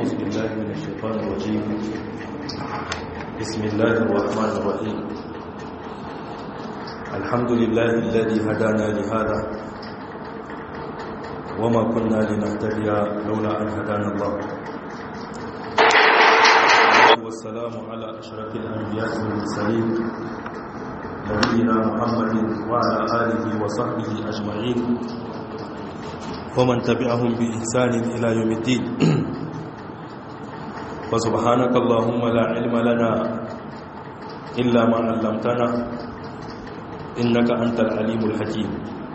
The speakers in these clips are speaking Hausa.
أعوذ بالله من الشيطان الرجيم بسم الله الرحمن الرحيم الحمد لله الذي هدانا لهذا وما كنا لنهتدي لولا أن هدانا الله والسلام على أشرف الأنبياء والمرسلين نبينا محمد وعلى آله وصحبه أجمعين ومن تبعهم بإحسان إلى يوم الدين فسبحانك اللهم لا علم لنا إلا ما علمتنا إنك أنت العليم الحكيم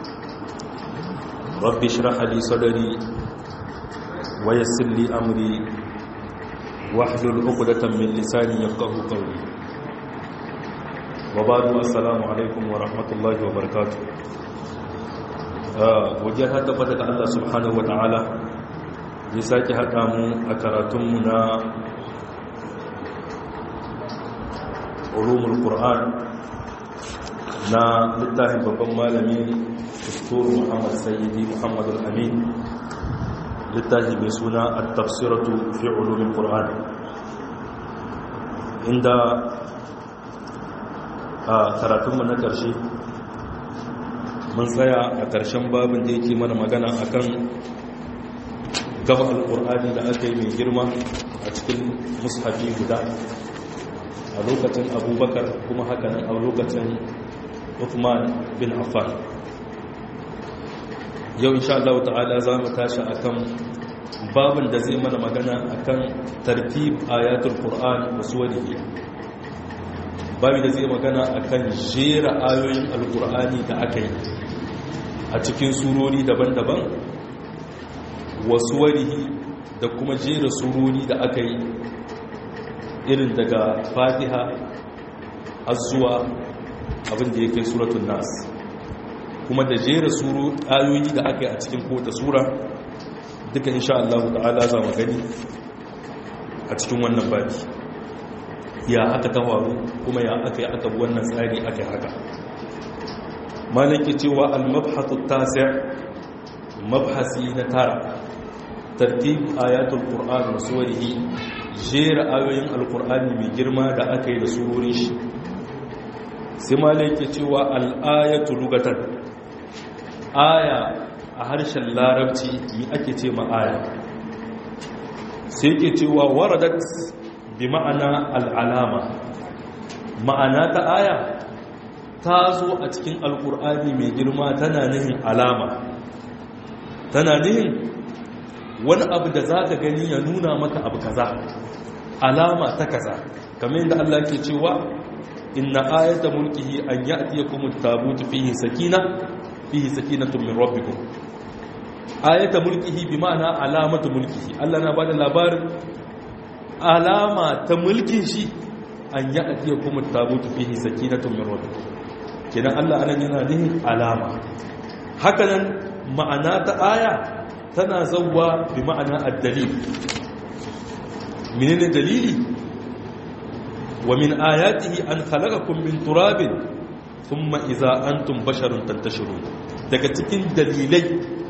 رب اشرح لي صدري ويسر لي أمري واحلل عقدة من لساني يفقه قولي وبعد السلام عليكم ورحمة الله وبركاته wajen haɗa fata ga Allah subhanahu wa ta'ala ya sake haɗa mu a karatunmu na ulumul Qur'an na littafin babban malami Dr. Muhammad Sayyidi Muhammad al-Amin littafi mai suna at-tafsiratu fi ulumul Qur'an inda a karatunmu na ƙarshe mun tsaya a ƙarshen babin da yake mana magana akan gaba alƙur'ani da aka yi mai girma a cikin mushafi guda a lokacin abubakar kuma hakanan a lokacin uthman bin affan yau insha Allah ta'ala za mu tashi akan babin da zai mana magana akan tartib ayatul qur'an wa suwarihi babu da zai magana akan jera ayoyin alkur'ani da aka yi a cikin surori daban-daban wasu warihi da kuma jera surori da aka yi irin daga fatiha azuwa abinda ya kai suratun nas kuma da jera ayoyi da aka yi a cikin kota sura duka insha Allah ta'ala za mu gani a cikin wannan baki ya aka ta faru kuma ya aka yi aka bi wannan tsari aka yi haka malaki cewa al-mabhatu tasi' mabhasi na tara tartib ayatul qur'an wa suwarihi jera ayoyin alqur'ani mai girma da aka yi da surorin shi sai malaki cewa al-ayatu lugatan aya a harshen larabci yi ake ce ma aya sai ke cewa waradat bi ma'ana al'alama ma'ana ta aya ta zo a cikin alƙur'ani mai girma tana nihin alama tana nihin wani abu da za ka gani ya nuna maka abu kaza alama ta kaza kamar yadda Allah ke cewa inna ayata mulkihi an ya'tiyakum at-tabutu fihi sakina fihi sakinatun min rabbikum ayata mulkihi bi ma'ana alamatu mulkihi Allah na bada labarin alama ta mulkin shi an yi ajiye kuma tabutu fihi sakinatun min rabbikum kenan Allah anan yana nihin alama hakanan ma'ana ta aya tana zawwa bi ma'ana ad-dalil menene dalili wa min ayatihi an khalaqakum min turabin thumma idza antum basharun tantashirun daga cikin dalilai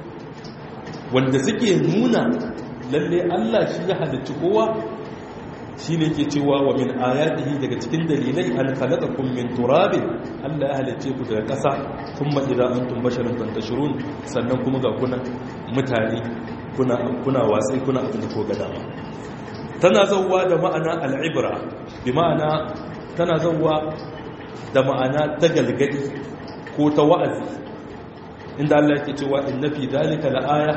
wanda suke nuna lalle Allah shi ya halicci kowa shi ne ke cewa wa min ayatihi daga cikin dalilai an khalaqakum min turabin Allah ya halicce ku daga ƙasa thumma idza antum basharun tantashirun sannan kuma ga kuna mutane kuna kuna wasai kuna abin da ko ga dama tana zawwa da ma'ana al'ibra bi ma'ana tana zawwa da ma'ana ta galgadi ko ta wa'azi inda Allah yake cewa inna fi dhalika la'aya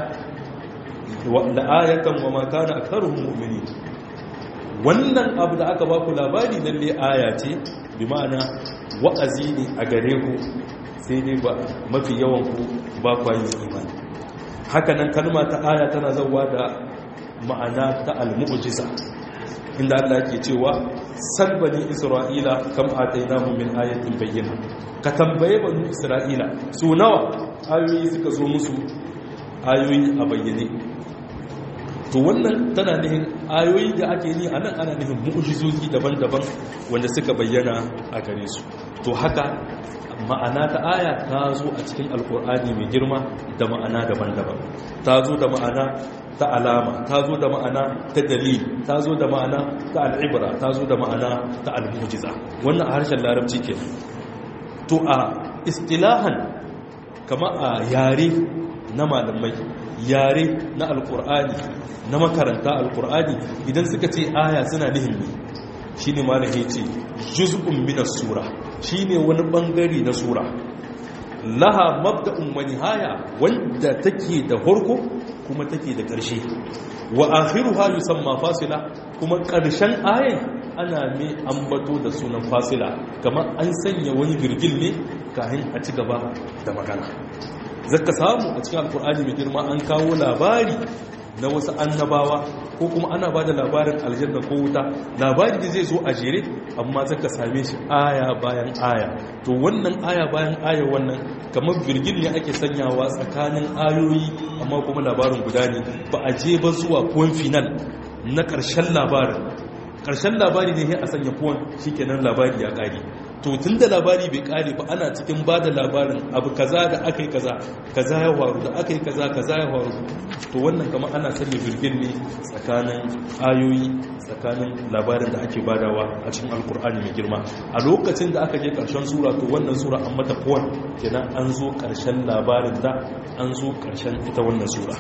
wa la'ayatan wa ma kana aktharuhum mu'minin wannan abu da aka baku labari lalle aya ce bi ma'ana wa'azi ne a gare ku sai dai ba mafi yawan ku ba ku yin imani haka nan kalma ta aya tana zawa da ma'ana ta al-mu'jiza inda Allah yake cewa salbani isra'ila kam atainahu min ayatin bayyana ka tambaye banu isra'ila su nawa ayoyi suka zo musu ayoyi a bayyane to wannan tana nihin ayoyi da ake ni a nan ana nihin mu'ujizozi daban-daban wanda suka bayyana a gare su to haka ma'ana ta aya ta zo a cikin alkur'ani mai girma da ma'ana daban-daban ta zo da ma'ana ta alama ta zo da ma'ana ta dalil ta zo da ma'ana ta al'ibra ta zo da ma'ana ta al-mu'jiza wannan a harshen larabci ke to a istilahan kama a yare na malamai yare na alkur'ani na makaranta alkur'ani idan suka ce aya suna nihin ne shine malam ya ce juz'un min as-sura shine wani bangare na sura laha mabda'un wa nihaya wanda take da farko kuma take da ƙarshe wa akhiruha yusamma fasila kuma ƙarshen ayan ana mai ambato da sunan fasila kamar an sanya wani girgil ne kafin a ci gaba da magana zaka samu a cikin alkur'ani mai girma an kawo labari na wasu annabawa ko kuma ana ba da labarin aljanna ko wuta labari da zai zo a jere amma zaka same shi aya bayan aya to wannan aya bayan aya wannan kamar birgin ne ake sanyawa tsakanin ayoyi amma kuma labarin guda ne ba a je ba zuwa point final na ƙarshen labarin ƙarshen labari ne a sanya point shikenan labari ya ƙare to tun da labari bai kare ba ana cikin ba da labarin abu kaza da aka yi kaza kaza ya faru da aka yi kaza kaza ya faru to wannan kama ana sanya birgin ne tsakanin ayoyi tsakanin labarin da ake badawa a cikin alkur'ani mai girma a lokacin da aka je karshen sura to wannan sura an mata kowane kenan an zo karshen labarin da an zo karshen ita wannan sura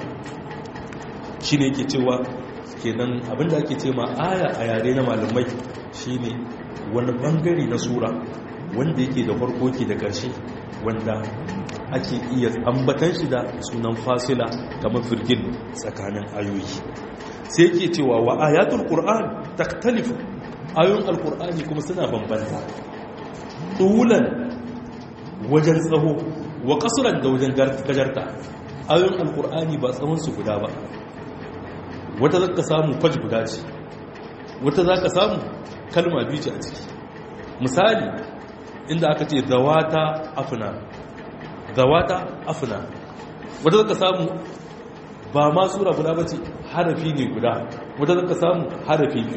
shi ne yake cewa kenan abinda ake ce ma aya a yare na malamai shine wani bangare na sura wanda yake da farko ke da ƙarshe wanda ake iya ambatan shi da sunan fasila kamar firgin tsakanin ayoyi sai yake cewa wa ayatul qur'an taktalifu ayoyin alqur'ani kuma suna bambanta tulan wajen tsaho wa kasuran da wajen gajarta ayoyin alqur'ani ba tsawon su guda ba wata zaka samu faj guda ce wata zaka samu kalma biyu ce a ciki misali inda aka ce zawata afina zawata afina wadda zaka samu ba ma sura guda ba ce harafi ne guda wadda zaka samu harafi biyu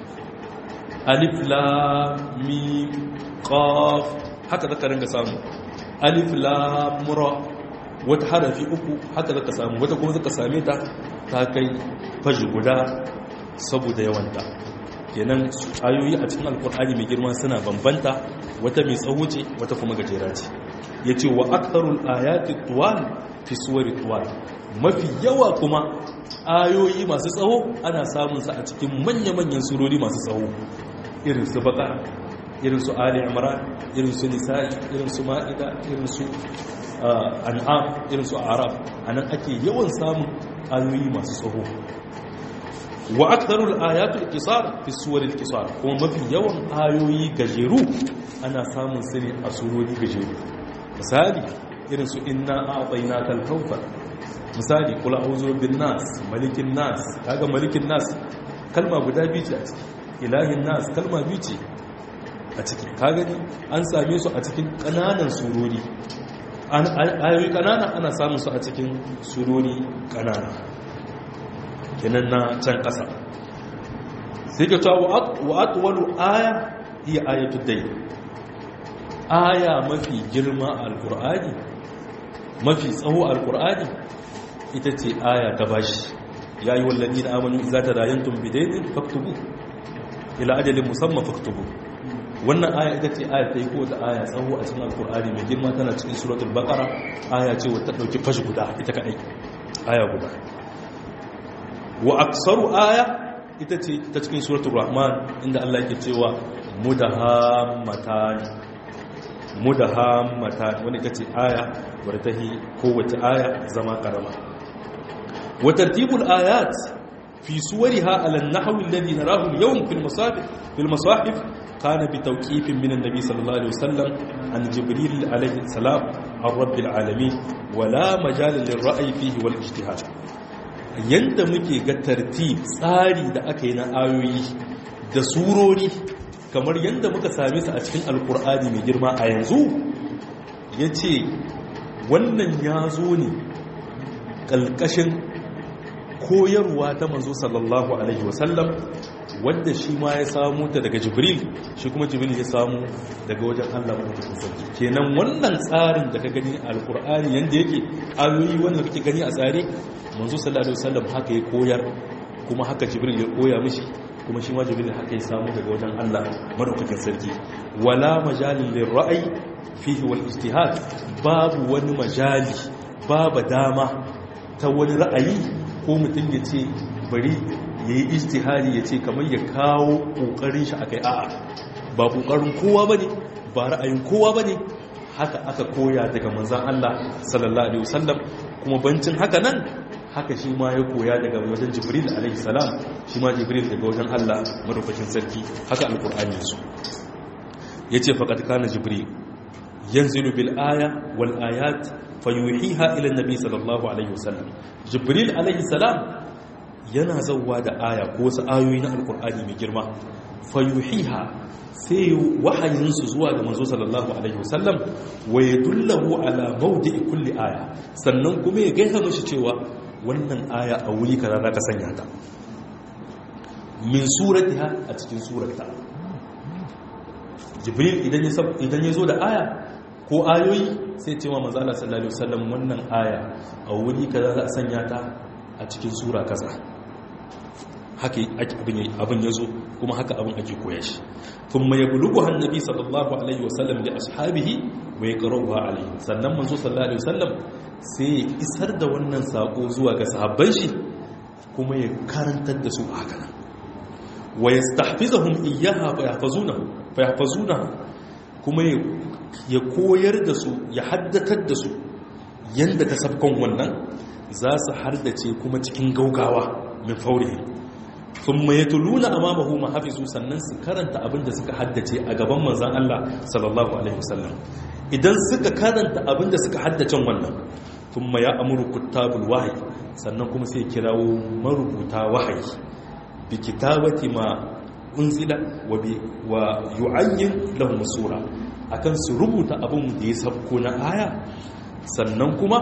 alif la mi qaf haka zaka ringa samu alif la mura wata harafi uku haka zaka samu wata kuma zaka same ta ta kai faji guda saboda yawanta kenan ayoyi a cikin alkur'ani mai girma suna bambanta wata mai tsawo ce wata kuma gajera ce ya ce wa aktarul ayati tuwal fi suwari tuwal mafi yawa kuma ayoyi masu tsawo ana samun sa a cikin manya-manyan surori masu tsawo irin su baka irin su ali imran irin su nisa'i irin su ma'ida irin su an'am irin su arab anan ake yawan samun ayoyi masu tsawo wa aktharul ayatul qisar fi suwaril qisar kuma mafi yawan ayoyi gajeru ana samun su ne a surori gajeru misali irin su inna a'tainakal kawthar misali kula a'udhu bin nas malikin nas kaga malikin nas kalma guda biyu ce a ciki ilahin nas kalma biyu ce a ciki kaga ni an same su a cikin kananan surori ayoyi kanana ana samun su a cikin surori kanana kenan na can ƙasa sai ke cewa wa atwalu aya hiya ayatu dai aya mafi girma a alqur'ani mafi tsawo a alqur'ani ita ce aya ta bashi ya yi wallazi na amanu idza tadayantum bidayn faktubu ila ajalin musamman faktubu wannan aya ita ce aya ta yi kowace aya tsawo a cikin alqur'ani mai girma tana cikin suratul baqara aya ce wata dauki fashi guda ita kadai aya guda wa aksaru aya ita ce ta cikin suratul rahman inda Allah yake cewa mudahammatan mudahammatan wani ita ce aya wadda ta yi kowace aya zama karama wa tartibul ayat fi suwariha ala an-nahwi alladhi narahu al-yawm fil masahif fil masahif kana bi tawqifin min an-nabi sallallahu alaihi wasallam an jibril alaihi salam an rabbil alamin wala majal lirra'yi fihi wal ijtihad yadda muke ga tartib tsari da aka yi na ayoyi da surori kamar yadda muka same su a cikin alkur'ani mai girma a yanzu ya ce wannan ya zo ne ƙalƙashin koyarwa ta manzo sallallahu alaihi wasallam wanda shi ma ya samu ta daga jibril shi kuma jibril ya samu daga wajen allah maɗaukakin sarki kenan wannan tsarin da ka gani a alkur'ani yadda yake ayoyi wanda kake gani a tsare manzo sallallahu alaihi wasallam haka ya koyar kuma haka jibril ya koya mishi kuma shi ma jibril haka ya samu daga wajen allah maɗaukakin sarki wala majalin lirra'ayi fihi wal ijtihad babu wani majali babu dama ta wani ra'ayi ko mutum ya ce bari ya yi ijtihadi ya ce kamar ya kawo ƙoƙarin shi akai a'a ba ƙoƙarin kowa ba ne ba ra'ayin kowa ba ne haka aka koya daga manzan Allah sallallahu alaihi wasallam kuma bancin haka nan haka shi ma ya koya daga wajen jibril alaihi salam shi ma jibril daga wajen Allah madaukakin sarki haka alqur'ani su yace faqad kana jibril yanzilu bil aya wal ayat fayuhiha ila annabi sallallahu alaihi wasallam jibril alaihi salam yana zauwa da aya ko wasu ayoyi na alkur'ani mai girma fayuhiha sai wahayinsu zuwa ga manzo sallallahu alaihi wasallam wa yadullahu ala mawdi'i kulli aya sannan kuma ya gaya mishi cewa wannan aya a wuri kaza za ka sanya ta min suratiha a cikin surata jibril idan ya idan ya zo da aya ko ayoyi sai cewa manzo Allah sallallahu alaihi wasallam wannan aya a wuri kaza za a sanya ta a cikin sura kaza haka abin ya zo kuma haka abin ake koya shi kun mai bulugu hannabi sallallahu alaihi wasallam da ashabihi mai karowa alaihi sannan manzo sallallahu alaihi wasallam sai ya isar da wannan sako zuwa ga sahabban shi kuma ya karantar da su haka nan wa yastahfizuhum iyyaha fa yahfazunahu fa yahfazunaha kuma ya koyar da su ya haddatar da su yanda ta sabkon wannan za su hardace kuma cikin gaugawa min faurihi thumma yatuluna amamahu ma hafizu sannan su karanta abinda suka haddace a gaban manzon Allah sallallahu alaihi wasallam idan suka karanta abinda suka haddace wannan thumma ya amuru kuttabul wahyi sannan kuma sai kirawo marubuta wahayi bi kitabati ma unzila wa bi wa yu'ayyin lahum sura akan su rubuta abin da ya sabko na aya sannan kuma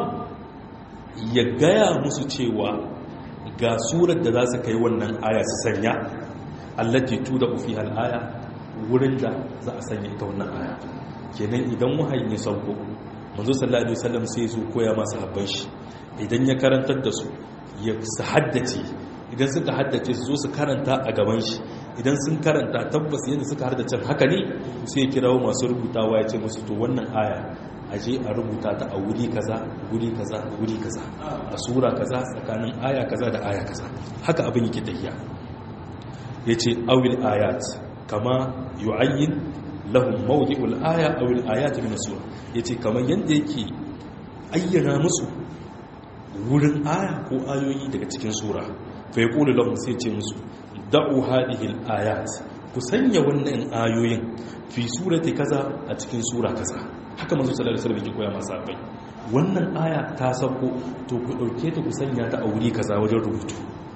ya gaya musu cewa ga surar da za su kai wannan aya su sanya allati tuda fi aya wurin da za a sanya ita wannan aya kenan idan wahayin ya sauko manzo sallallahu alaihi wasallam sai zo koya masa habban shi idan ya karantar da su ya su haddace idan suka haddace su zo su karanta a gaban shi idan sun karanta tabbas yadda suka haddace haka ne sai ya kirawo masu rubutawa ya ce musu to wannan aya aje a rubuta ta a wuri kaza wuri kaza wuri kaza a sura kaza tsakanin aya kaza da aya kaza haka abin yake tafiya yace awil ayat kama yu'ayyin lahum mawdi'ul aya awil ayat min sura yace kamar yanda yake ayyana musu wurin aya ko ayoyi daga cikin sura fa yaqulu lahum sai ce musu da'u hadhihi al-ayat ku sanya wannan ayoyin fi surati kaza a cikin sura kaza haka manzo sallallahu alaihi wasallam yake koya masa bai wannan aya ta sako to ku dauke ta ku sanya ta a wuri kaza wajen rubutu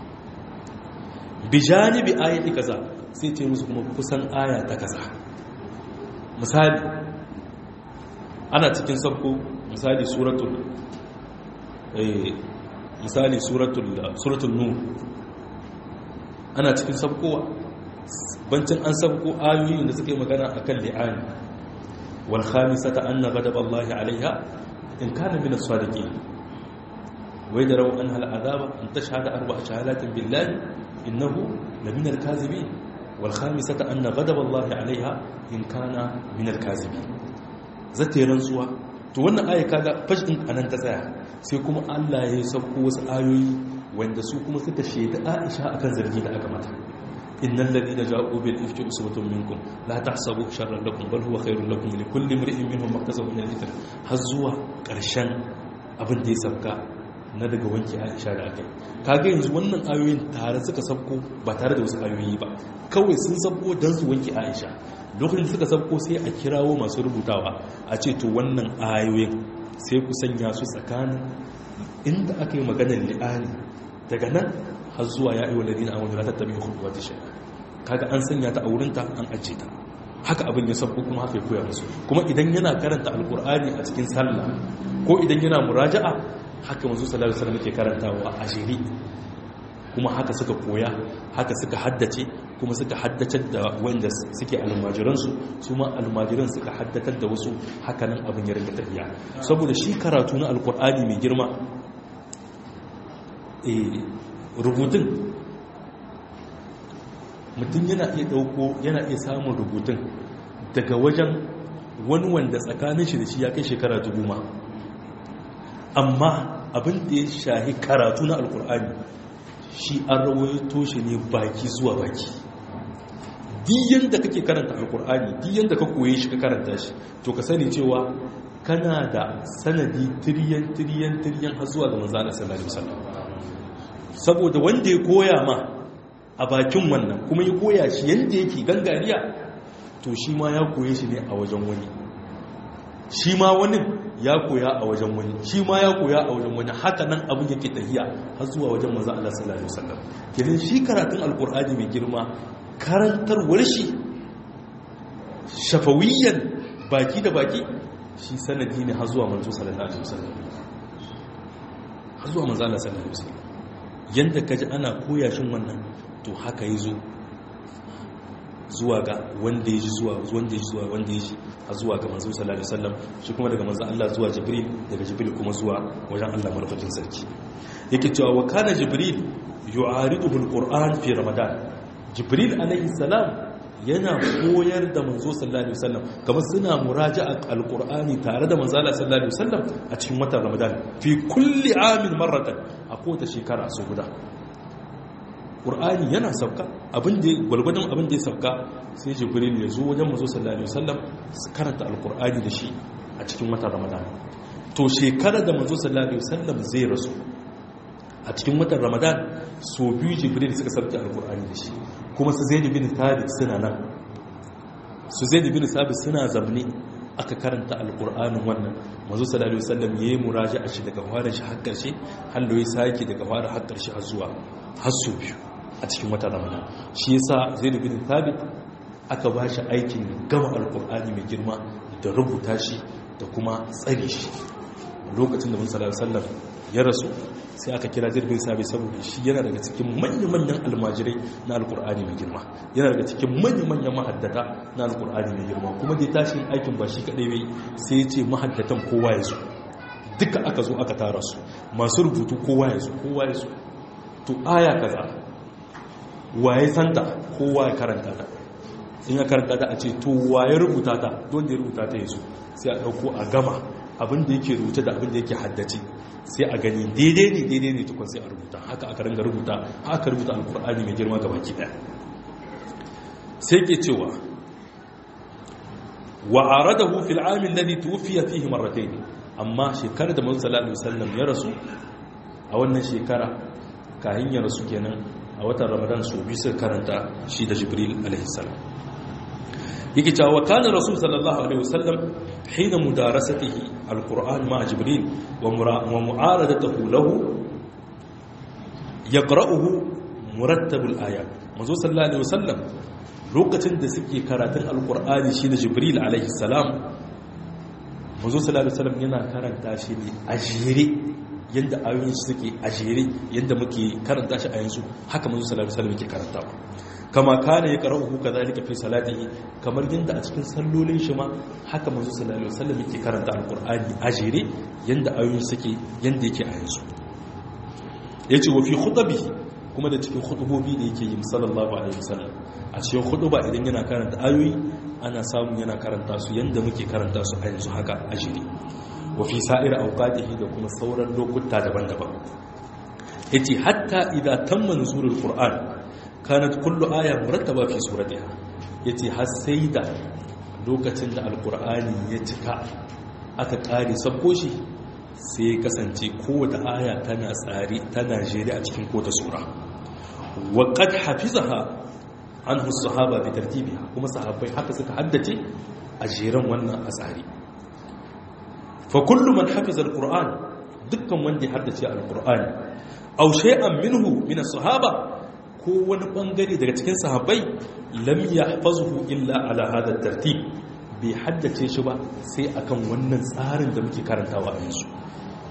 bi janibi ayati kaza sai ce musu kuma kusan aya ta kaza misali ana cikin sako misali suratul eh misali suratul suratul nur ana cikin sabkowa bancin an sabko ayoyin da suke magana akan li'ani والخامسة أن غضب الله عليها إن كان من الصادقين ويدروا أنها العذاب أن تشهد أربع شهادات بالله إنه لمن الكاذبين والخامسة أن غضب الله عليها إن كان من الكاذبين zata yi rantsuwa to wannan aya kaga fashin anan ta tsaya sai kuma Allah ya sauko wasu ayoyi wanda su kuma suka shaida Aisha akan zargi da aka mata innal ladina ja'u bil ifki usbatun minkum la tahsabu sharran lakum bal huwa khairun lakum li kulli imrin minhum maktasaba min al-ithm har zuwa karshen abin da ya sabka na daga wanke Aisha da akai kaga yanzu wannan ayoyin tare suka sabko ba tare da wasu ayoyi ba kawai sun sabko dan su wanke Aisha lokacin da suka sabko sai a kirawo masu rubutawa a ce to wannan ayoyin sai ku sanya su tsakanin inda aka yi maganar li'ani daga nan har zuwa ya yi waladina a wani ratar tabi hudu wata shai'a kaga an sanya ta a wurinta an ajiye ta haka abin ya sabko kuma haka ya koya musu kuma idan yana karanta alkur'ani a cikin sallah ko idan yana muraja'a haka manzo sallallahu alaihi wasallam yake karantawa a jeri kuma haka suka koya haka suka haddace kuma suka haddatar da wanda suke almajiransu su ma almajiran suka haddatar da wasu hakanan abin ya rinka tafiya saboda shi karatu na alkur'ani mai girma rubutun mutum yana iya dauko yana iya samun rubutun daga wajen wani wanda tsakanin shi da shi ya kai shekara dubu ma amma abin da ya shahi karatu na alkur'ani shi an rawaito shi ne baki zuwa baki diyan da kake karanta alkur'ani diyan da ka koye shi ka karanta shi to ka sani cewa kana da sanadi tiriyan tiriyan tiriyan har zuwa ga manzana sallallahu alaihi wasallam saboda wanda ya koya ma a bakin wannan kuma ya koya shi yanda yake gangariya to shi ma ya koye shi ne a wajen wani shi ma wani ya koya a wajen wani shi ma ya koya a wajen wani haka nan abin yake tahiya har zuwa wajen manzo Allah sallallahu alaihi wasallam kenan shi karatun alqur'ani mai girma karantarwar shi shafawiyan baki da baki shi sanadi ne har zuwa manzo sallallahu alaihi wasallam har zuwa manzo Allah sallallahu alaihi wasallam yanda kaji ana koya shin wannan to haka yazo zuwa ga wanda ya ji zuwa wanda ya ji zuwa wanda ya ji a zuwa ga manzo sallallahu alaihi wasallam shi kuma daga manzo Allah zuwa Jibril daga Jibril kuma zuwa wajen Allah madaukakin sarki yake cewa wa kana Jibril yu'ariduhu alquran fi Ramadan Jibril alaihi salam yana koyar da manzo sallallahu alaihi wasallam kamar suna muraja'a alqur'ani tare da manzo sallallahu alaihi wasallam a cikin watan Ramadan fi kulli amin marratan a kowace shekara so guda ƙur'ani yana sauka gwalgwadon abin da ya sauka sai jibril ya zo wajen mazo sallallahu alaihi wasallam su karanta alƙur'ani da shi a cikin watan ramadan to shekarar da mazo sallallahu alaihi wasallam zai rasu a cikin watan ramadan so biyu jibril suka sauke alƙur'ani da shi kuma su zai bin thabit suna nan su zai bin thabit suna zamne aka karanta alƙur'anin wannan mazo sallallahu alaihi wasallam yayi muraja a shi daga fara shi har ƙarshe hallo ya sake daga fara har ƙarshe har zuwa har su biyu a cikin wata ramadan shi yasa zaid bin thabit aka ba shi aikin gama alkur'ani mai girma da rubuta shi da kuma tsare shi lokacin da musa sallam ya rasu sai aka kira zaid bin thabit saboda shi yana daga cikin manya-manyan almajirai na alkur'ani mai girma yana daga cikin manya-manyan mahaddata na alkur'ani mai girma kuma da tashin aikin ba shi kadai bai sai ya ce mahaddatan kowa ya zo duka aka zo aka tara su masu rubutu kowa ya zo kowa ya zo to aya kaza waye santa kowa ya karanta ta in ya karanta ta a ce to waye rubuta ta don da ya rubuta ta yazo sai a dauko a gama abin da yake rubuta da abin da yake haddace sai a gani daidai ne daidai ne tukun sai a rubuta haka aka ringa rubuta haka rubuta alkur'ani mai girma ga baki daya sai ke cewa wa aradahu fil aam alladhi tuwfiya fihi marratayn amma shekarar da manzo sallallahu alaihi wasallam ya rasu a wannan shekara kahin ya rasu kenan a watan ramadan su bi suka karanta shi da jibril alaihissalam yake cewa wa kana rasul sallallahu alaihi wasallam hina mudarasatihi alquran ma jibril wa mu'aradatuhu lahu yaqra'uhu murattabul ayat manzo sallallahu alaihi wasallam lokacin da suke karatun alqur'ani shi da jibril alaihissalam manzo sallallahu alaihi wasallam yana karanta shi ne a jere yadda ayoyin suke a jere yadda muke karanta shi a yanzu haka manzo sallallahu alaihi wasallam yake karantawa kama kana ya qara'uhu kadhalika fi salatihi kamar yadda a cikin sallolin shi ma haka manzo sallallahu alaihi wasallam yake karanta alqur'ani a jere yadda ayoyin suke yadda yake a yanzu yace wa fi khutbihi kuma da cikin khutubobi da yake yi sallallahu alaihi wasallam a cikin khutuba idan yana karanta ayoyi ana samu yana karanta su yadda muke karanta su a yanzu haka a jere wafi sa'ir auqatihi da kuma sauran lokuta daban-daban yace hatta idza tamma nuzulul qur'an kanat kullu aya murattaba fi suratiha yace har sai da lokacin da alqur'ani ya cika aka kare sabko shi sai kasance kowace aya tana tsari tana jere a cikin kowace sura wa qad hafizaha anhu as-sahaba bi tartibiha kuma sahabbai haka suka haddace a jeren wannan a tsari fa kullu man hafiza alquran dukkan wanda ya haddace alqur'ani aw shay'an minhu min as-sahaba ko wani bangare daga cikin sahabbai lam yahfazuhu illa ala hada tartib bai haddace shi ba sai akan wannan tsarin da muke karantawa a yanzu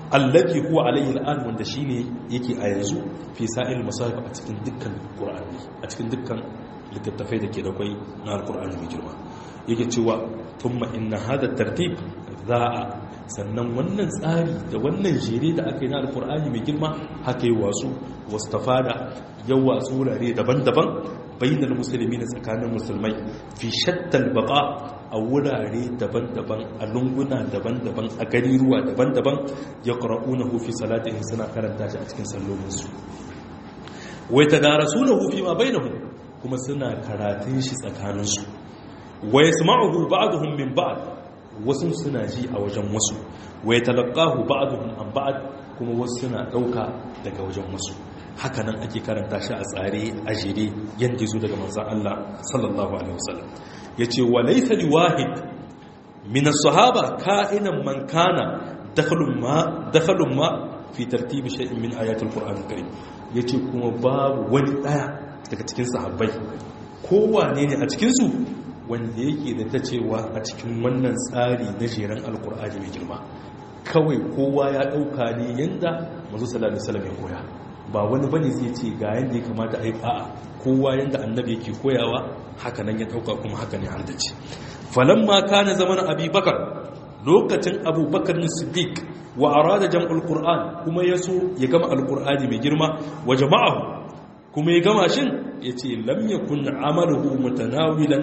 allazi huwa alayhi al'an wanda shine yake a yanzu fi sa'il masahib a cikin dukkan qur'ani a cikin dukkan littattafai da ke da kwai na alqur'ani mai girma yake cewa thumma inna hada tartib za'a sannan wannan tsari da wannan jere da aka yi na alqur'ani mai girma haka yi wasu wastafada yau wasu wurare daban-daban bainal musulmi na tsakanin musulmai fi shattal baqa a wurare daban-daban a lunguna daban-daban a gariruwa daban-daban ya ƙara'una hufi salatihin suna karanta shi a cikin sallolinsu wai ta dara suna hufi ma bai kuma suna karatun shi tsakaninsu wai su ma'ahu ba'aduhun min ba'ad wasu suna ji a wajen wasu wai talakahu ba'aduhun an ba'ad kuma wasu suna ɗauka daga wajen wasu haka nan ake karanta shi a tsare a jere yadda zo daga manzan Allah sallallahu alaihi wasallam ya ce wa laisa li wahid min as-sahaba ka'inan man kana dakhalun ma dakhalun ma fi tartibi shay'in min ayatul qur'an al-karim yace kuma babu wani daya daga cikin sahabbai kowane ne a cikin su wanda yake da ta cewa a cikin wannan tsari na jeran alqur'ani mai girma kawai kowa ya dauka ne yanda manzo sallallahu alaihi wasallam ya koya ba wani bane zai ce ga yanda ya kamata a yi a'a kowa yanda annabi yake koyawa haka nan ya dauka kuma haka ne har da ce falamma kana zaman abubakar lokacin abubakar ne siddiq wa arada jam'ul qur'an kuma yaso ya gama alqur'ani mai girma wa jama'ahu kuma ya gama shin yace lam yakun amaluhu mutanawilan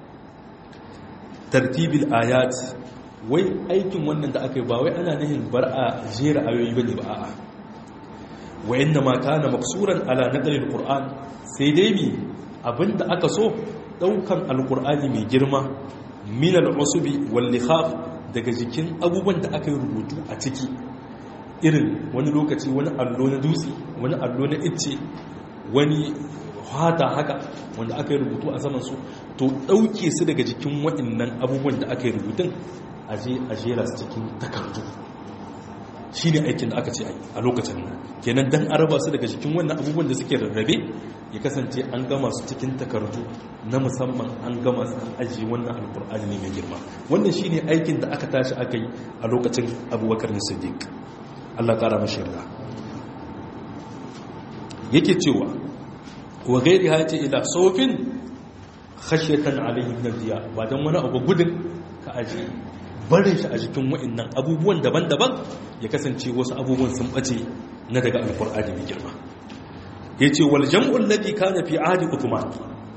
tartibil ayat wai aikin wannan da aka yi ba wai ana nihin bar a jera ayoyi bane ba a'a wa inna ma kana maksuran ala naqlil qur'an sai dai mi abinda aka so daukan alqur'ani mai girma min al'usubi wal likhaf daga jikin abubuwan da aka yi rubutu a ciki irin wani lokaci wani allo na dutse wani allo na icce wani hata haka wanda aka yi rubutu a saman su to dauke su daga jikin waɗannan abubuwan da aka yi rubutun aje a jera su cikin takardu shi ne aikin da aka ce a lokacin nan kenan don araba su daga cikin wannan abubuwan da suke rarrabe ya kasance an gama su cikin takardu na musamman an gama su an ajiye wannan alkur'ani ne mai girma wannan shi ne aikin da aka tashi aka yi a lokacin abubakar siddiq allah kara mashi yarda yake cewa wa gairi ha ce ila sofin khashyatan alaihim nadiya ba dan wani abu gudun ka ajiye barin shi a jikin wa'annan abubuwan daban-daban ya kasance wasu abubuwan sun bace na daga alkur'ani mai girma ya ce wal jam'ul ladhi kana fi ahdi uthman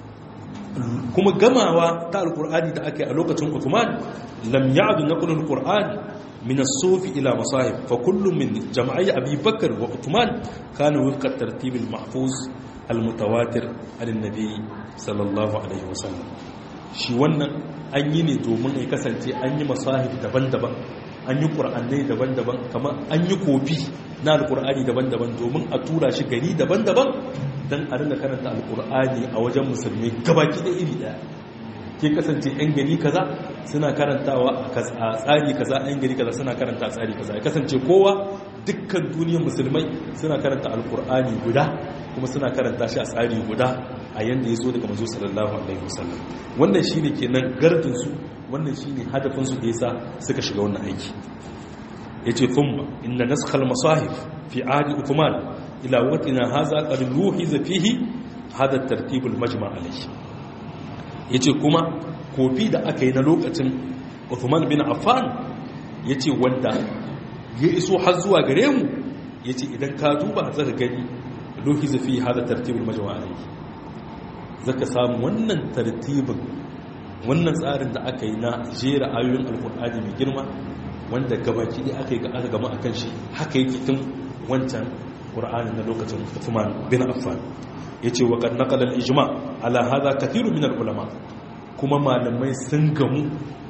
kuma gamawa ta alkur'ani da aka yi a lokacin uthman lam ya'du naqlu alqur'an min as-suf ila masahib fa kullu min jam'i abi bakr wa uthman kana wifqa tartib al-mahfuz al-mutawatir an-nabi sallallahu alaihi wasallam shi wannan an yi ne domin ya kasance an yi masahib daban-daban an yi ƙur'annai daban-daban kamar an yi kofi na alƙur'ani daban-daban domin a tura shi gari daban-daban don a rinda karanta alƙur'ani a wajen musulmi gabaki da iri ɗaya ke kasance 'yan gari kaza suna karantawa a tsari kaza 'yan gari kaza suna karanta a tsari kaza ya kasance kowa dukkan duniyar musulmai suna karanta alƙur'ani guda kuma suna karanta shi a tsari guda a yanda ya so daga mazo sallallahu alaihi wasallam wannan shine kenan gardin su wannan shine hadafin su da yasa suka shiga wannan aiki yace thumma inna nasakh al-masahif fi ahdi uthman ila waqtina hadha qad luhiza fihi hada tartib al-majma' alayhi yace kuma kofi da aka yi na lokacin Uthman bin Affan yace wanda ya iso har zuwa gare mu yace idan ka duba zaka gani luhiza fihi hada tartib al-majma' alayhi zaka samu wannan tartibin wannan tsarin da aka yi na jera ayoyin alkur'ani mai girma wanda gabaki da aka yi aka gama akan shi haka yake tun wancan qur'ani na lokacin Uthman bin Affan yace wa qad naqala al-ijma ala hadha kathiru min al-ulama kuma malamai sun gamu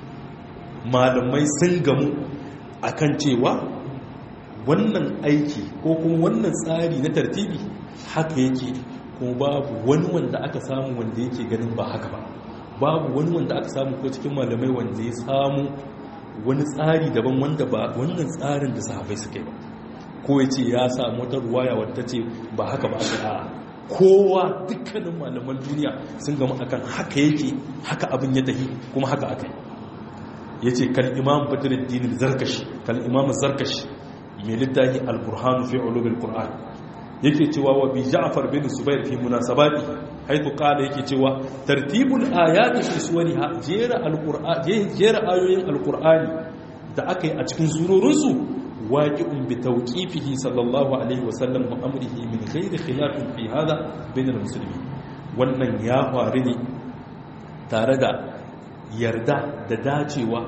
malamai sun gamu akan cewa wannan aiki ko kuma wannan tsari na tartibi haka yake kuma babu wani wanda aka samu wanda yake ganin ba haka ba babu wani wanda aka samu ko cikin malamai wanda ya samu wani tsari daban wanda ba wannan tsarin da sahabai suka yi ba ko ya ce ya samu wata ruwaya wadda ce ba haka ba aka a kowa dukkanin malaman duniya sun gama akan haka yake haka abin ya tafi kuma haka aka yi ya ce kal imam badruddin zarkashi kal imam zarkashi mai littafi al-burhan fi ulumil qur'an yake cewa wa bi ja'far bin zubair fi munasabati haitu qala yake cewa tartibul ayati fi suwariha jera al-qur'an jera ayoyin al-qur'ani da aka yi a cikin surorin su waqi'un bi tawqifihi sallallahu alaihi wa sallam wa amrihi min ghairi khilafin fi hada bain al-muslimin wannan ya faru ne tare da yarda da dacewa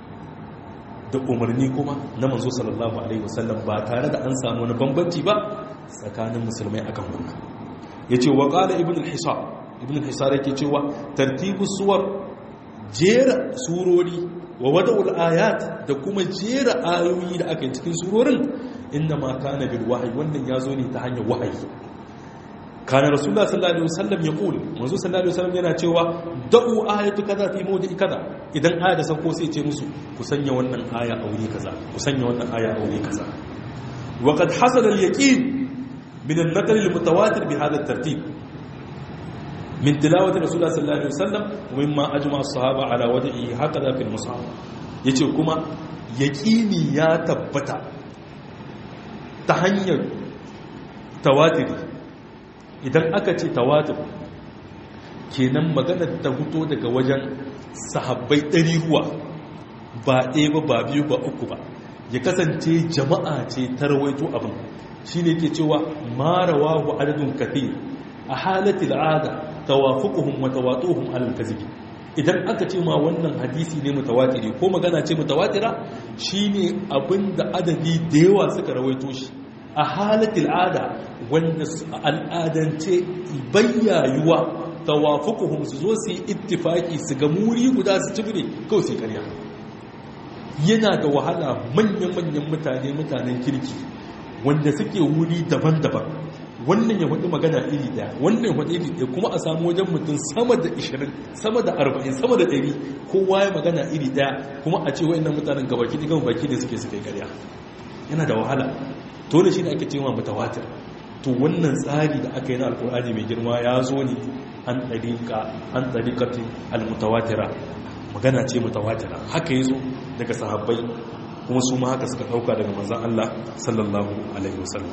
da umarni kuma na manzo sallallahu alaihi wasallam ba tare da an samu wani bambanci ba tsakanin musulmai akan wannan yace wa qala ibn al-hisar ibn al-hisar yake cewa tartibu suwar jera surori wa wada'ul ayat da kuma jera ayoyi da aka yi cikin surorin inna ma kana bil wahyi wannan yazo ne ta hanyar wahayi kana rasulullah sallallahu alaihi wasallam ya kula manzo sallallahu alaihi wasallam yana cewa da'u ayatu kaza fi mawdi'i kaza idan aya da sauko sai ce musu ku sanya wannan aya a wuri kaza ku sanya wannan aya a wuri kaza wa qad hasala al-yaqin min an-naql al-mutawatir bi hadha at-tartib min tilawati rasulullah sallallahu alaihi wasallam wa mimma ajma as-sahaba ala wadi'i hakaza fi al-mushaf yace kuma yaqini ya tabbata ta hanyar tawatiri idan aka ce tawatur kenan maganar ta fito daga wajen sahabbai ɗari ruwa ba ɗaya ba ba biyu ba uku ba ya kasance jama'a ce ta rawaito abin shi ne ke cewa marawa wa adadin kafe a halatta al'ada tawafukuhun matawatuhun alal kazibi idan aka ce ma wannan hadisi ne mutawatiri ko magana ce mutawatira shine abin da adadi da yawa suka rawaito shi a halatul ada wanda al'adance bayyayuwa tawafukuhum su zo su yi ittifaki su ga muri guda su cibire kawai sai karya yana da wahala manyan-manyan mutane mutanen kirki wanda suke wuri daban-daban wannan ya faɗi magana iri ɗaya wannan ya faɗi iri ɗaya kuma a samu wajen mutum sama da 20 sama da 40 sama da 100 kowa ya magana iri ɗaya kuma a ce wa'annan mutanen gabaki da gaba baki da suke suke karya yana da wahala to da shi ne ake cewa mutawatir to wannan tsari da aka yi na alkur'ani mai girma ya zo ne an ɗariƙa an ɗariƙatin almutawatira magana ce mutawatira haka yi zo daga sahabbai kuma su ma haka suka ɗauka daga manzan Allah sallallahu alaihi wasallam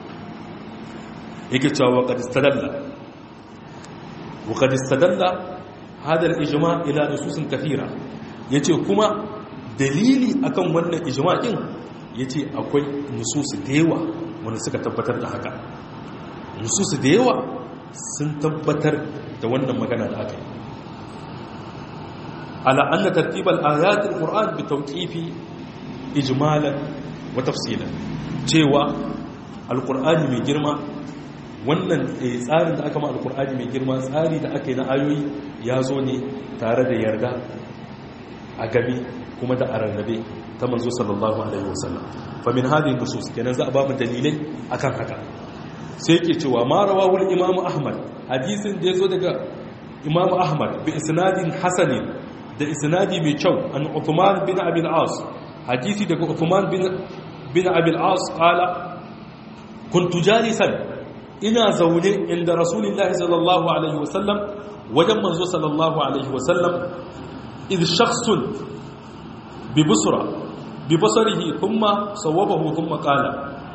yake cewa wa kadistadalla wa kadistadalla hadar ijma ila nususin kafira yace kuma dalili akan wannan ijma din ya ce akwai nususu da yawa wanda suka tabbatar da haka nususu da yawa sun tabbatar da wannan magana da aka yi ala anna tartibal ayatul qur'an bi tawqifi ijmalan wa tafsilan cewa alqur'ani mai girma wannan tsarin da aka ma alqur'ani mai girma tsari da aka yi na ayoyi ya zo ne tare da yarda a gabi kuma da ararrabe ta manzo sallallahu alaihi wasallam fa min hadhihi nusus kenan za a ba mu dalilai akan haka sai yake cewa ma rawahu al-imam ahmad hadisin da yazo daga imam ahmad bi isnadin hasanin da isnadi mai kyau an uthman bin abi al-as hadisi daga uthman bin bin abi al-as qala kuntu jalisan ina zaune inda rasulullahi sallallahu alaihi wasallam wajen manzo sallallahu alaihi wasallam idh shakhsun bi busra bibasarihi thumma sawwabahu thumma qala